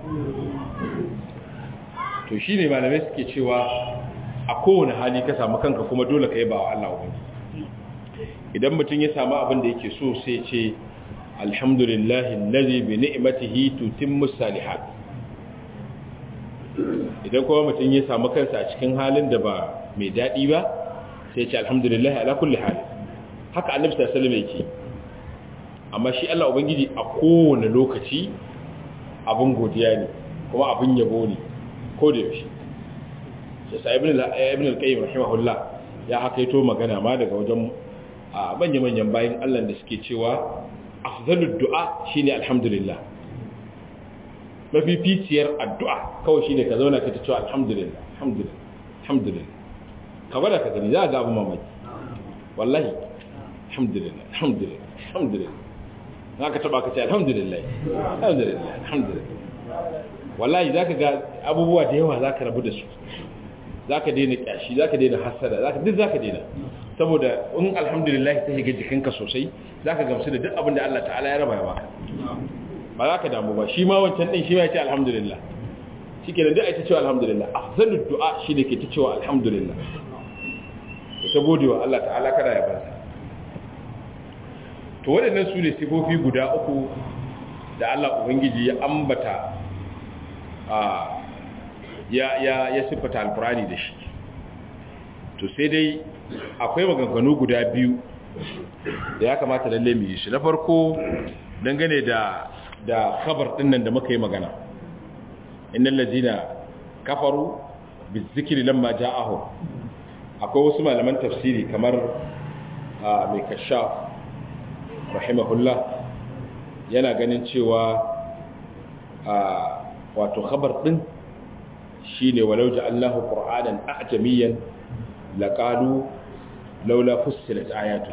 to shi ne malamai suke cewa a kowane hali ka samu kanka kuma dole ka yaba wa Allah wani idan mutum ya samu abin da yake so sai ce alhamdulillahi allazi bi ni'matihi tutimmu salihat idan kuma mutum ya samu kansa a cikin halin da ba mai dadi ba sai ce alhamdulillahi ala kulli hal haka annabi sallallahu alaihi wasallam yake amma shi Allah ubangiji a kowane lokaci abin godiya ne kuma abin yabo ne ko da yaushe sai ibn al-qayyim rahimahullah ya hakaito magana ma daga wajen a manya-manyan bayan Allah da suke cewa afzalud du'a shine alhamdulillah mafificiyar addu'a kawai shine ka zauna ka ta cewa alhamdulillah alhamdulillah alhamdulillah ka bada ka gani za ga abu mamaki wallahi alhamdulillah alhamdulillah alhamdulillah za ka taba ka ce alhamdulillah alhamdulillah alhamdulillah wallahi za ka ga abubuwa da yawa za ka rabu da su za ka daina kyashi za ka daina hasada duk za ka daina saboda in alhamdulillah ta shiga jikinka sosai za ka gamsu da duk abin da Allah ta'ala ya raba ya baka ba za ka damu ba shi ma wancan ɗin shi ma ya ce alhamdulillah shi ke da duk a ta cewa alhamdulillah afzalud du'a shi ne ke ta cewa alhamdulillah ta gode wa Allah ta'ala kada ya barsa to waɗannan su ne sifofi guda uku da Allah ubangiji ya ambata ya ya ya siffata alkurani da shi to sai dai akwai maganganu guda biyu da ya kamata lalle mu yi shi na farko dangane da da khabar din nan da muka yi magana innal ladina kafaru bizikri lamma ja'ahu akwai wasu malaman tafsiri kamar mai kashaf rahimahullah yana ganin cewa wato khabar din shine walau ja'alnahu qur'anan a'jamiyan laqalu laula fussilat ayatu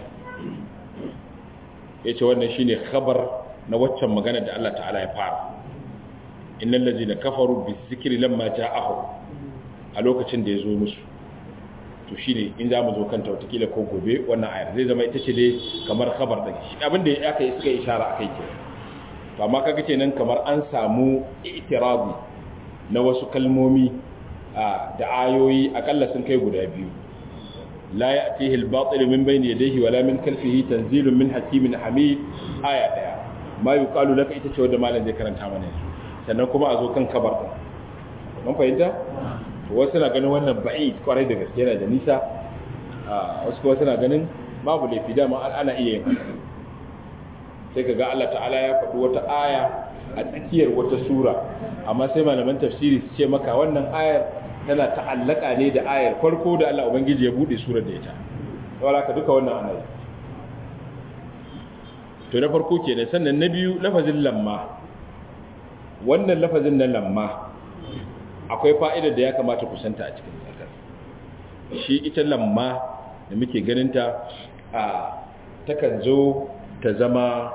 yace wannan shine khabar na waccan magana da Allah ta'ala ya fara innal ladina kafaru bizikri lamma ja'ahu a lokacin da yazo musu to shine in zamu zo kanta watakila ko gobe wannan ayar zai zama ita ce dai kamar khabar din shi abin da aka yi suka ishara akai ke to amma kaga kenan kamar an samu i'tirabi na wasu kalmomi da ayoyi akalla sun kai guda biyu la ya'tihi al-batil min bayni yadayhi wala min khalfihi tanzilun min hakimin hamid aya daya ma yuqalu laka ita ce wanda malam zai karanta mana sannan kuma a zo kan kabar din mun fahimta wasu na ganin wannan ba'id kwarai da gaske yana da nisa wasu kuma suna ganin babu laifi dama ana iya yin sai ka ga Allah ta'ala ya faɗi wata aya a tsakiyar wata sura amma sai malaman tafsiri su ce maka wannan ayar tana ta'allaka ne da ayar farko da Allah ubangiji ya bude surar da ita wala ka duka wannan ana to na farko kenan sannan na biyu lafazin lamma wannan lafazin na lamma akwai fa'idar da ya kamata kusanta a cikin tsakar shi ita lamma da muke ganinta a takan zo ta zama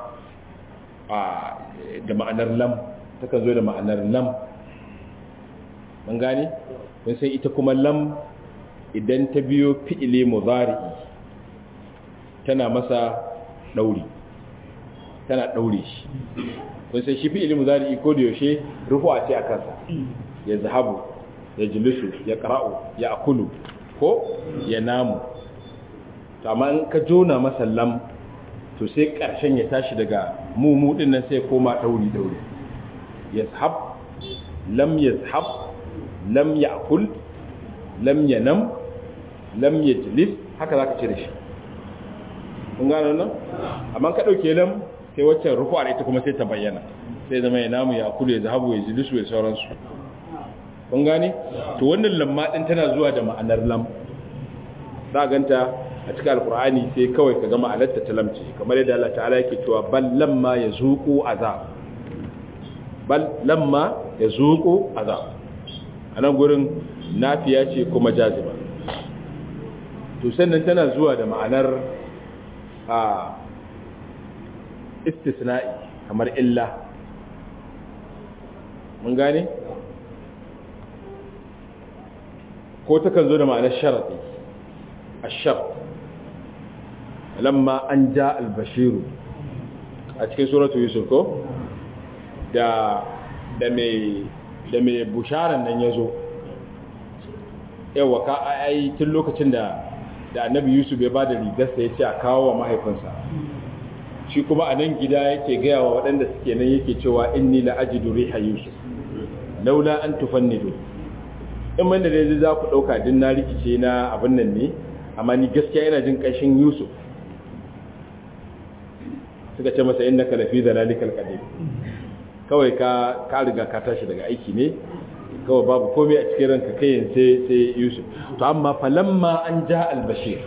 da ma'anar lam takan zo da ma'anar lam mun gane kun sai ita kuma lam idan ta biyo fi'ile mudari'i tana masa dauri tana daure shi kun sai shi fi'ile mudari'i ko da yaushe rufu'a ce a kansa ya zahabu ya jilisu ya qara'u ya akulu ko ya namu amma in ka jona masa lam to sai ƙarshen ya tashi daga mumu ɗin nan sai koma ɗauri-ɗauri ya zahab lam ya zahab lam ya akul lam ya nam lam ya jilis haka za ka ce da shi kun gano nan amma ka ɗauke lam sai waccan rufu'ar ita kuma sai ta bayyana sai zama ya namu ya kulu ya zahabu ya jilisu ya sauransu kun gane to wannan lamma din tana zuwa da ma'anar lam za ganta a cikin alkur'ani sai kawai ka ga ma'anarta ta lamci kamar yadda Allah ta'ala yake cewa bal lamma yazuqu azab bal lamma yazuqu azab anan gurin nafiya ce kuma jaziba to sannan tana zuwa da ma'anar a istisna'i kamar illa mun gane ko takan zo da ma'anar sharadi ashar lamma an ja albashiru a cikin suratu yusuf ko da da mai da mai busharan nan yazo yawa ka ai tun lokacin da da annabi yusuf ya bada rigarsa ya ce a kawo wa mahaifinsa shi kuma a nan gida yake gaya wa waɗanda suke nan yake cewa inni la ajidu riha yusuf laula an tufannidu in man da dai za ku ɗauka din na rikice na abin nan ne amma ni gaskiya yana jin ƙanshin yusuf suka ce masa innaka lafi dalalikal qadim kawai ka ka riga ka tashi daga aiki ne kawai babu komai a cikin ranka kai sai sai yusuf to amma falamma an ja albashir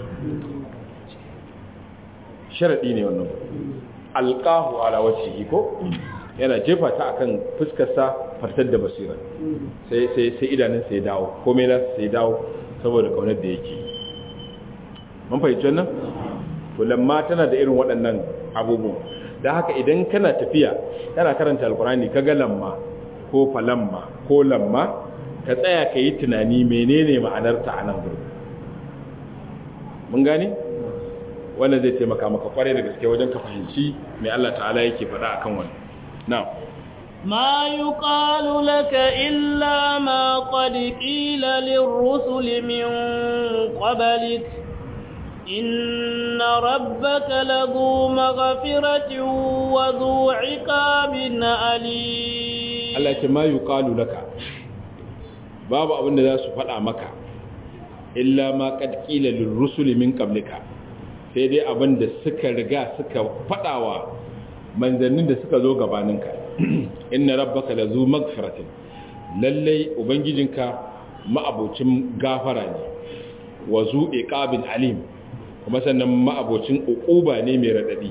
sharadi ne wannan alqahu ala wajhihi ko yana jefa ta akan fuskarsa fartar da basira sai sai sai idanun sai dawo komai na sai dawo saboda kaunar da yake mun fahimci wannan to lamma tana da irin waɗannan abubuwa da haka idan kana tafiya kana karanta alkurani kaga lamma ko falamma ko lamma ka tsaya ka yi tunani menene ma'anarta a nan gurin mun gani wannan zai taimaka maka kware da gaske wajen ka fahimci mai Allah ta'ala yake faɗa akan wannan na'am ما يقال لك إلا ما قد قيل للرسل من قبلك إن ربك لذو مغفرة وذو عقاب أليم Allah ce ma yuqalu laka babu abin da za su faɗa maka illa ma qad qila lirrusuli min qablika sai dai abin da suka riga suka faɗawa manzannin da suka zo gabaninka inna rabbaka lazu magfiratin lallai ubangijinka ma'abocin gafara ne wa zu iqabin alim kuma sannan ma'abocin uquba ne mai radadi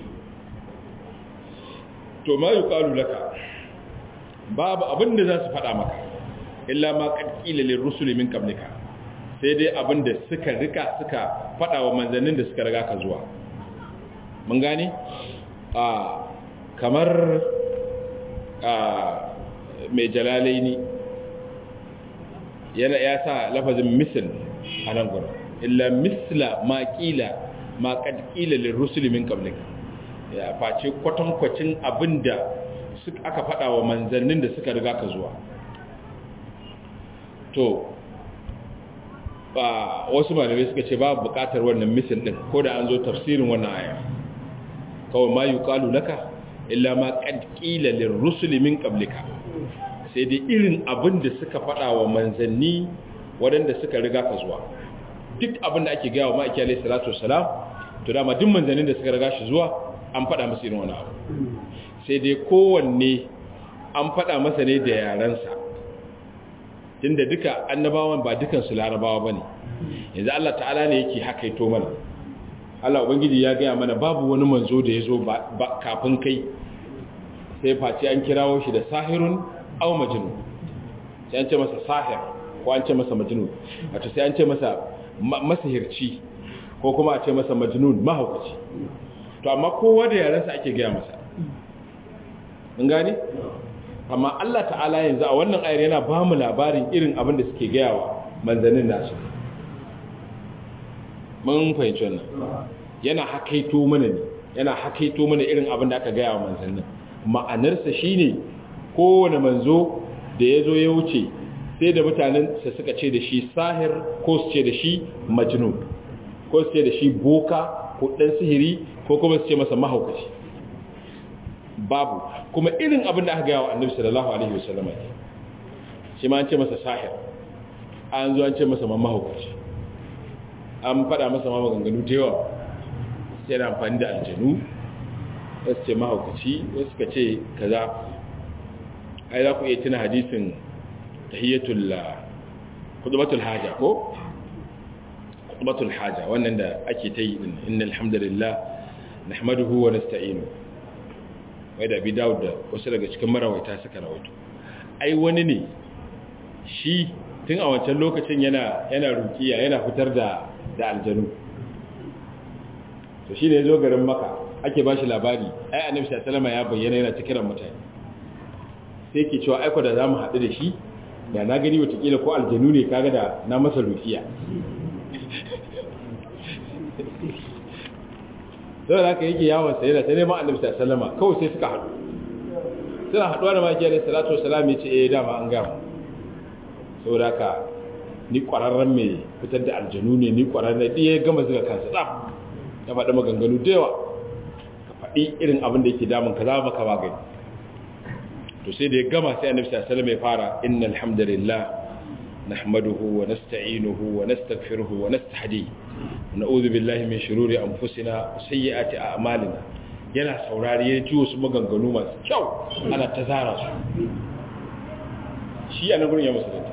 to ma yuqalu laka babu abin da za su faɗa maka illa ma ƙarƙila lil rusuli min qablika sai dai abin da suka rika suka faɗa wa manzannin da suka riga ka zuwa mun gane a kamar a mai jalalaini yana ya sa lafazin misl a nan gurin illa misla ma ƙila ma ƙarƙila lil rusuli min qablika ya face kwatankwacin abin da aka faɗa wa manzannin da suka riga ka zuwa to ba wasu malamai suka ce babu buƙatar wannan misin ɗin ko da an zo tafsirin wannan aya kawai ma yuqalu laka illa ma qad qila lirrusuli min qablika sai dai irin abin da suka faɗa wa manzanni waɗanda suka riga ka zuwa duk abin da ake gaya wa ma'aiki alaihi salatu wassalam to dama duk manzannin da suka riga shi zuwa an faɗa masa irin wani abu sai dai kowanne an faɗa masa ne da yarensa tunda duka annabawan ba dukansu larabawa ba ne yanzu Allah ta'ala ne yake hakaito mana Allah Ubangiji ya gaya mana babu wani manzo da ya zo kafin kai sai face an kirawo shi da sahirun au majnun sai an ce masa sahir ko an ce masa majnun wato sai an ce masa masahirci ko kuma a ce masa majnun mahaukaci to amma kowa da yarensa ake gaya masa mun gane amma Allah ta'ala yanzu a wannan ayar yana ba mu labarin irin abin da suke gaya wa manzannin nasu mun fahimci wannan yana hakaito mana ne yana hakaito mana irin abin da aka gaya wa manzannin ma'anarsa shine kowane manzo da ya zo ya wuce sai da mutanen sa suka ce da shi sahir ko su ce da shi majnun ko su ce da shi boka ko dan sihiri ko kuma su ce masa mahaukaci babu kuma irin abin da aka gaya wa annabi sallallahu alaihi wasallam shi ma an ce masa sahir an zo an ce masa mahaukaci an faɗa masa ma maganganu da yawa sai da amfani da aljanu wasu ce mahaukaci wasu ka ce kaza ai za ku iya tuna hadisin tahiyyatul khutbatul haja ko khutbatul haja wannan da ake ta yi din innal hamdalillah nahmaduhu wa nasta'inu wai da bi Dawud da wasu daga cikin marawaita suka rawaito ai wani ne shi tun a wancan lokacin yana yana rukiya yana fitar da da aljanu to shi ne ya zo garin maka ake ba shi labari ai annabi sallallahu ya bayyana yana ta kiran mutane sai ke cewa aiko da zamu haɗu da shi da na gani watakila ko aljanu ne kaga da na masa rukiya sai da yake yawon sai da ta neman annabi sallallahu kawai sai suka haɗu suna haɗuwa da maki alaihi salatu wasalam ya ce eh dama an gama saboda haka ni ƙwararren mai fitar da aljanu ne ni ƙwararren ɗaya ya gama zuga kansa tsaf ya faɗi maganganu da yawa ka faɗi irin abin da yake damun ka za maka magani to sai da ya gama sai annabi sallallahu alaihi wasallam ya fara innal hamdalillah nahmaduhu wa nasta'inuhu wa nastaghfiruhu wa nastahdi wa na'udhu billahi min shururi anfusina wa sayyiati a'malina yana saurari ya ji wasu maganganu masu kyau ana ta zara su shi a nan gurin ya musulunta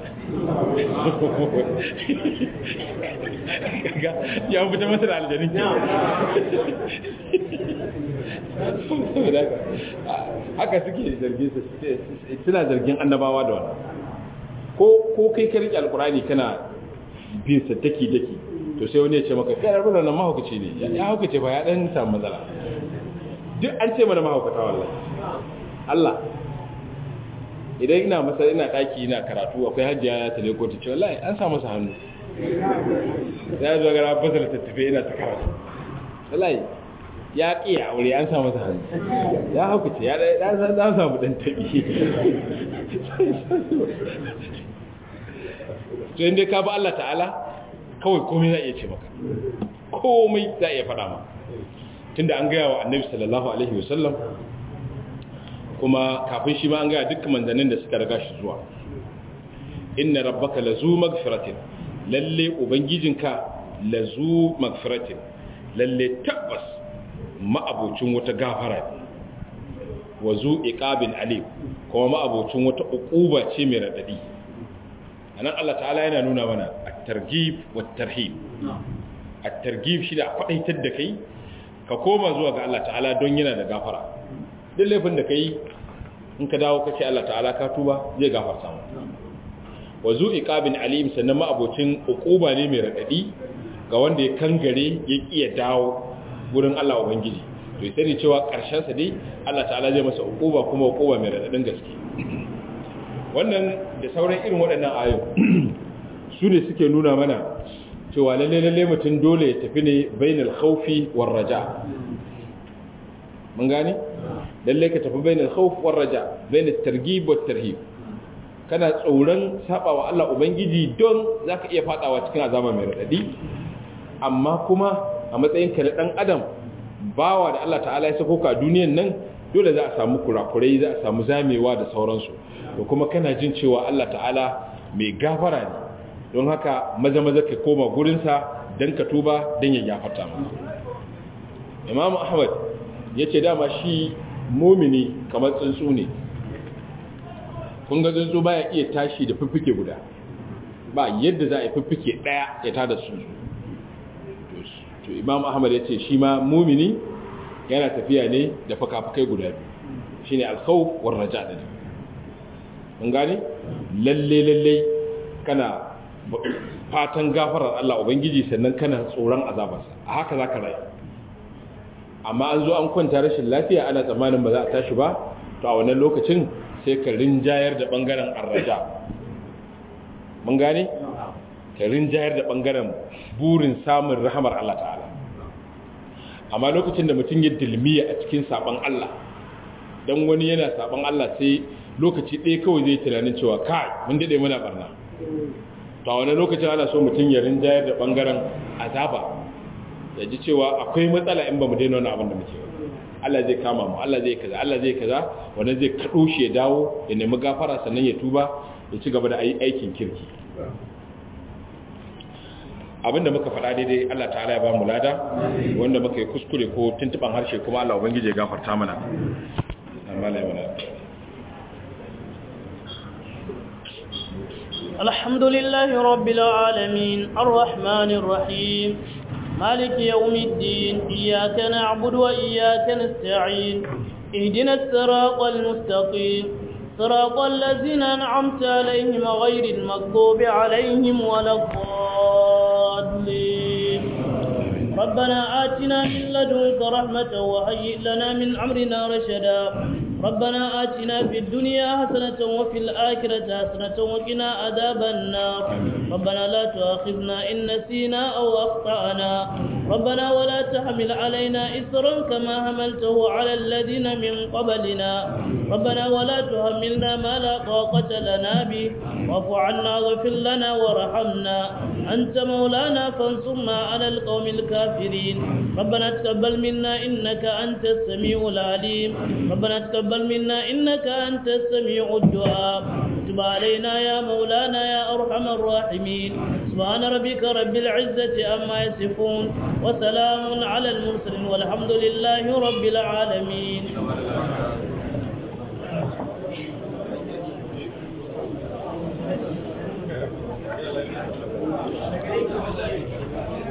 ya fita masa da aljanin haka suke zargin suna zargin annabawa da wannan ko kai ka rike alkurani kana bin sa daki daki to sai wani ya ce maka kai rabu nan mahaukaci ne ya haukace ba ya dan samu matsala duk an ce mana mahaukata wallahi Allah idan ina masa ina daki ina karatu akwai hajjiya ta leko ta ce wallahi an sa masa hannu ya zo gara bazar ta tafi ina ta karatu wallahi ya kiya aure an sa masa hannu ya haukace ya dan samu dan tabi to inda ka ba Allah ta'ala kawai komai za iya ce maka komai za iya faɗa maka tunda an gaya wa annabi sallallahu alaihi wasallam kuma kafin shi ma an gaya dukkan manzannin da suka riga shi zuwa inna rabbaka lazu magfiratin lalle ubangijinka lazu magfiratin lalle tabbas ma'abocin wata gafara ne wa zu iqabin alim kuma ma'abocin wata uquba ce mai radadi anan Allah ta'ala yana nuna mana at-targhib wat-tarhib at-targhib shi da kwadaitar da kai ka koma zuwa ga Allah ta'ala don yana da gafara duk laifin da kai in ka dawo kace Allah ta'ala ka tuba zai gafarta maka wa zu iqabin alim sannan ma'abocin uquba ne mai radadi ga wanda ya kangare ya kiya dawo gurin Allah ubangiji to sai cewa karshen sa dai Allah ta'ala zai masa uquba kuma uquba mai radadin gaske wannan da sauran irin waɗannan ayo su ne suke nuna mana cewa lalle lalle mutum dole ya tafi ne bainal khawfi war raja mun gane lalle ka tafi bainal khawf war raja bainat targhib wat tarhib kana tsoron sabawa Allah ubangiji don zaka iya fadawa cikin azaba mai radadi amma kuma a matsayin ka na dan adam bawa da Allah ta'ala ya sako ka duniyan nan dole za a samu kurakurai za a samu zamewa da sauransu to kuma kana jin cewa Allah ta'ala mai gafara ne don haka maza maza ka koma gurinsa don ka tuba don ya gafarta maka imam ahmad ya ce dama shi momini kamar tsuntsu ne kun ga tsuntsu baya iya tashi da fiffike guda ba yadda za a yi fiffike daya ya tada tsuntsu to imam ahmad ya ce shi ma momini yana tafiya ne da fakafakai guda biyu shine alkhawf war raja din mun gane lalle lalle kana fatan gafarar Allah ubangiji sannan kana tsoron azabarsa a haka zaka rayu amma an zo an kwanta rashin lafiya ana tsammanin ba za a tashi ba to a wannan lokacin sai ka rinjayar da bangaren arraja mun gane ka rinjayar da bangaren burin samun rahamar Allah ta'ala amma lokacin da mutum ya dilmiya a cikin saban Allah dan wani yana saban Allah sai lokaci ɗaya kawai zai tunanin cewa kai mun dade muna barna to a wani lokacin ana so mutum ya rinjayar da bangaren azaba ya ji cewa akwai matsala in ba mu daina wani abin da muke Allah zai kama mu Allah zai kaza Allah zai kaza wanda zai kaɗo shi ya dawo ya nemi gafara sannan ya tuba ya ci gaba da aikin kirki abinda muka faɗa daidai Allah ta'ala ya ba mu lada wanda muka yi kuskure ko tuntuban harshe kuma Allah ubangije ya gafarta mana amma lai mana الحمد لله رب العالمين الرحمن الرحيم مالك يوم الدين إياك نعبد وإياك نستعين اهدنا الصراط المستقيم صراط الذين أنعمت عليهم غير المغضوب عليهم ولا الضالين ربنا آتنا من لدنك رحمة وهيئ لنا من أمرنا رشدا ربنا آتنا في الدنيا حسنة وفي الآخرة حسنة وقنا عذاب النار ربنا لا تؤاخذنا إن نسينا أو أخطأنا ربنا ولا تحمل علينا إسرا كما حملته على الذين من قبلنا ربنا ولا تحملنا ما لا طاقة لنا به واعف عنا واغفر لنا وارحمنا أنت مولانا فانصرنا على القوم الكافرين ربنا تقبل منا إنك أنت السميع العليم ربنا تقبل منا إنك أنت السميع الدعاء تب علينا يا مولانا يا أرحم الراحمين سبحان ربك رب العزة أما يصفون وسلام على المرسلين والحمد لله رب العالمين Thank you.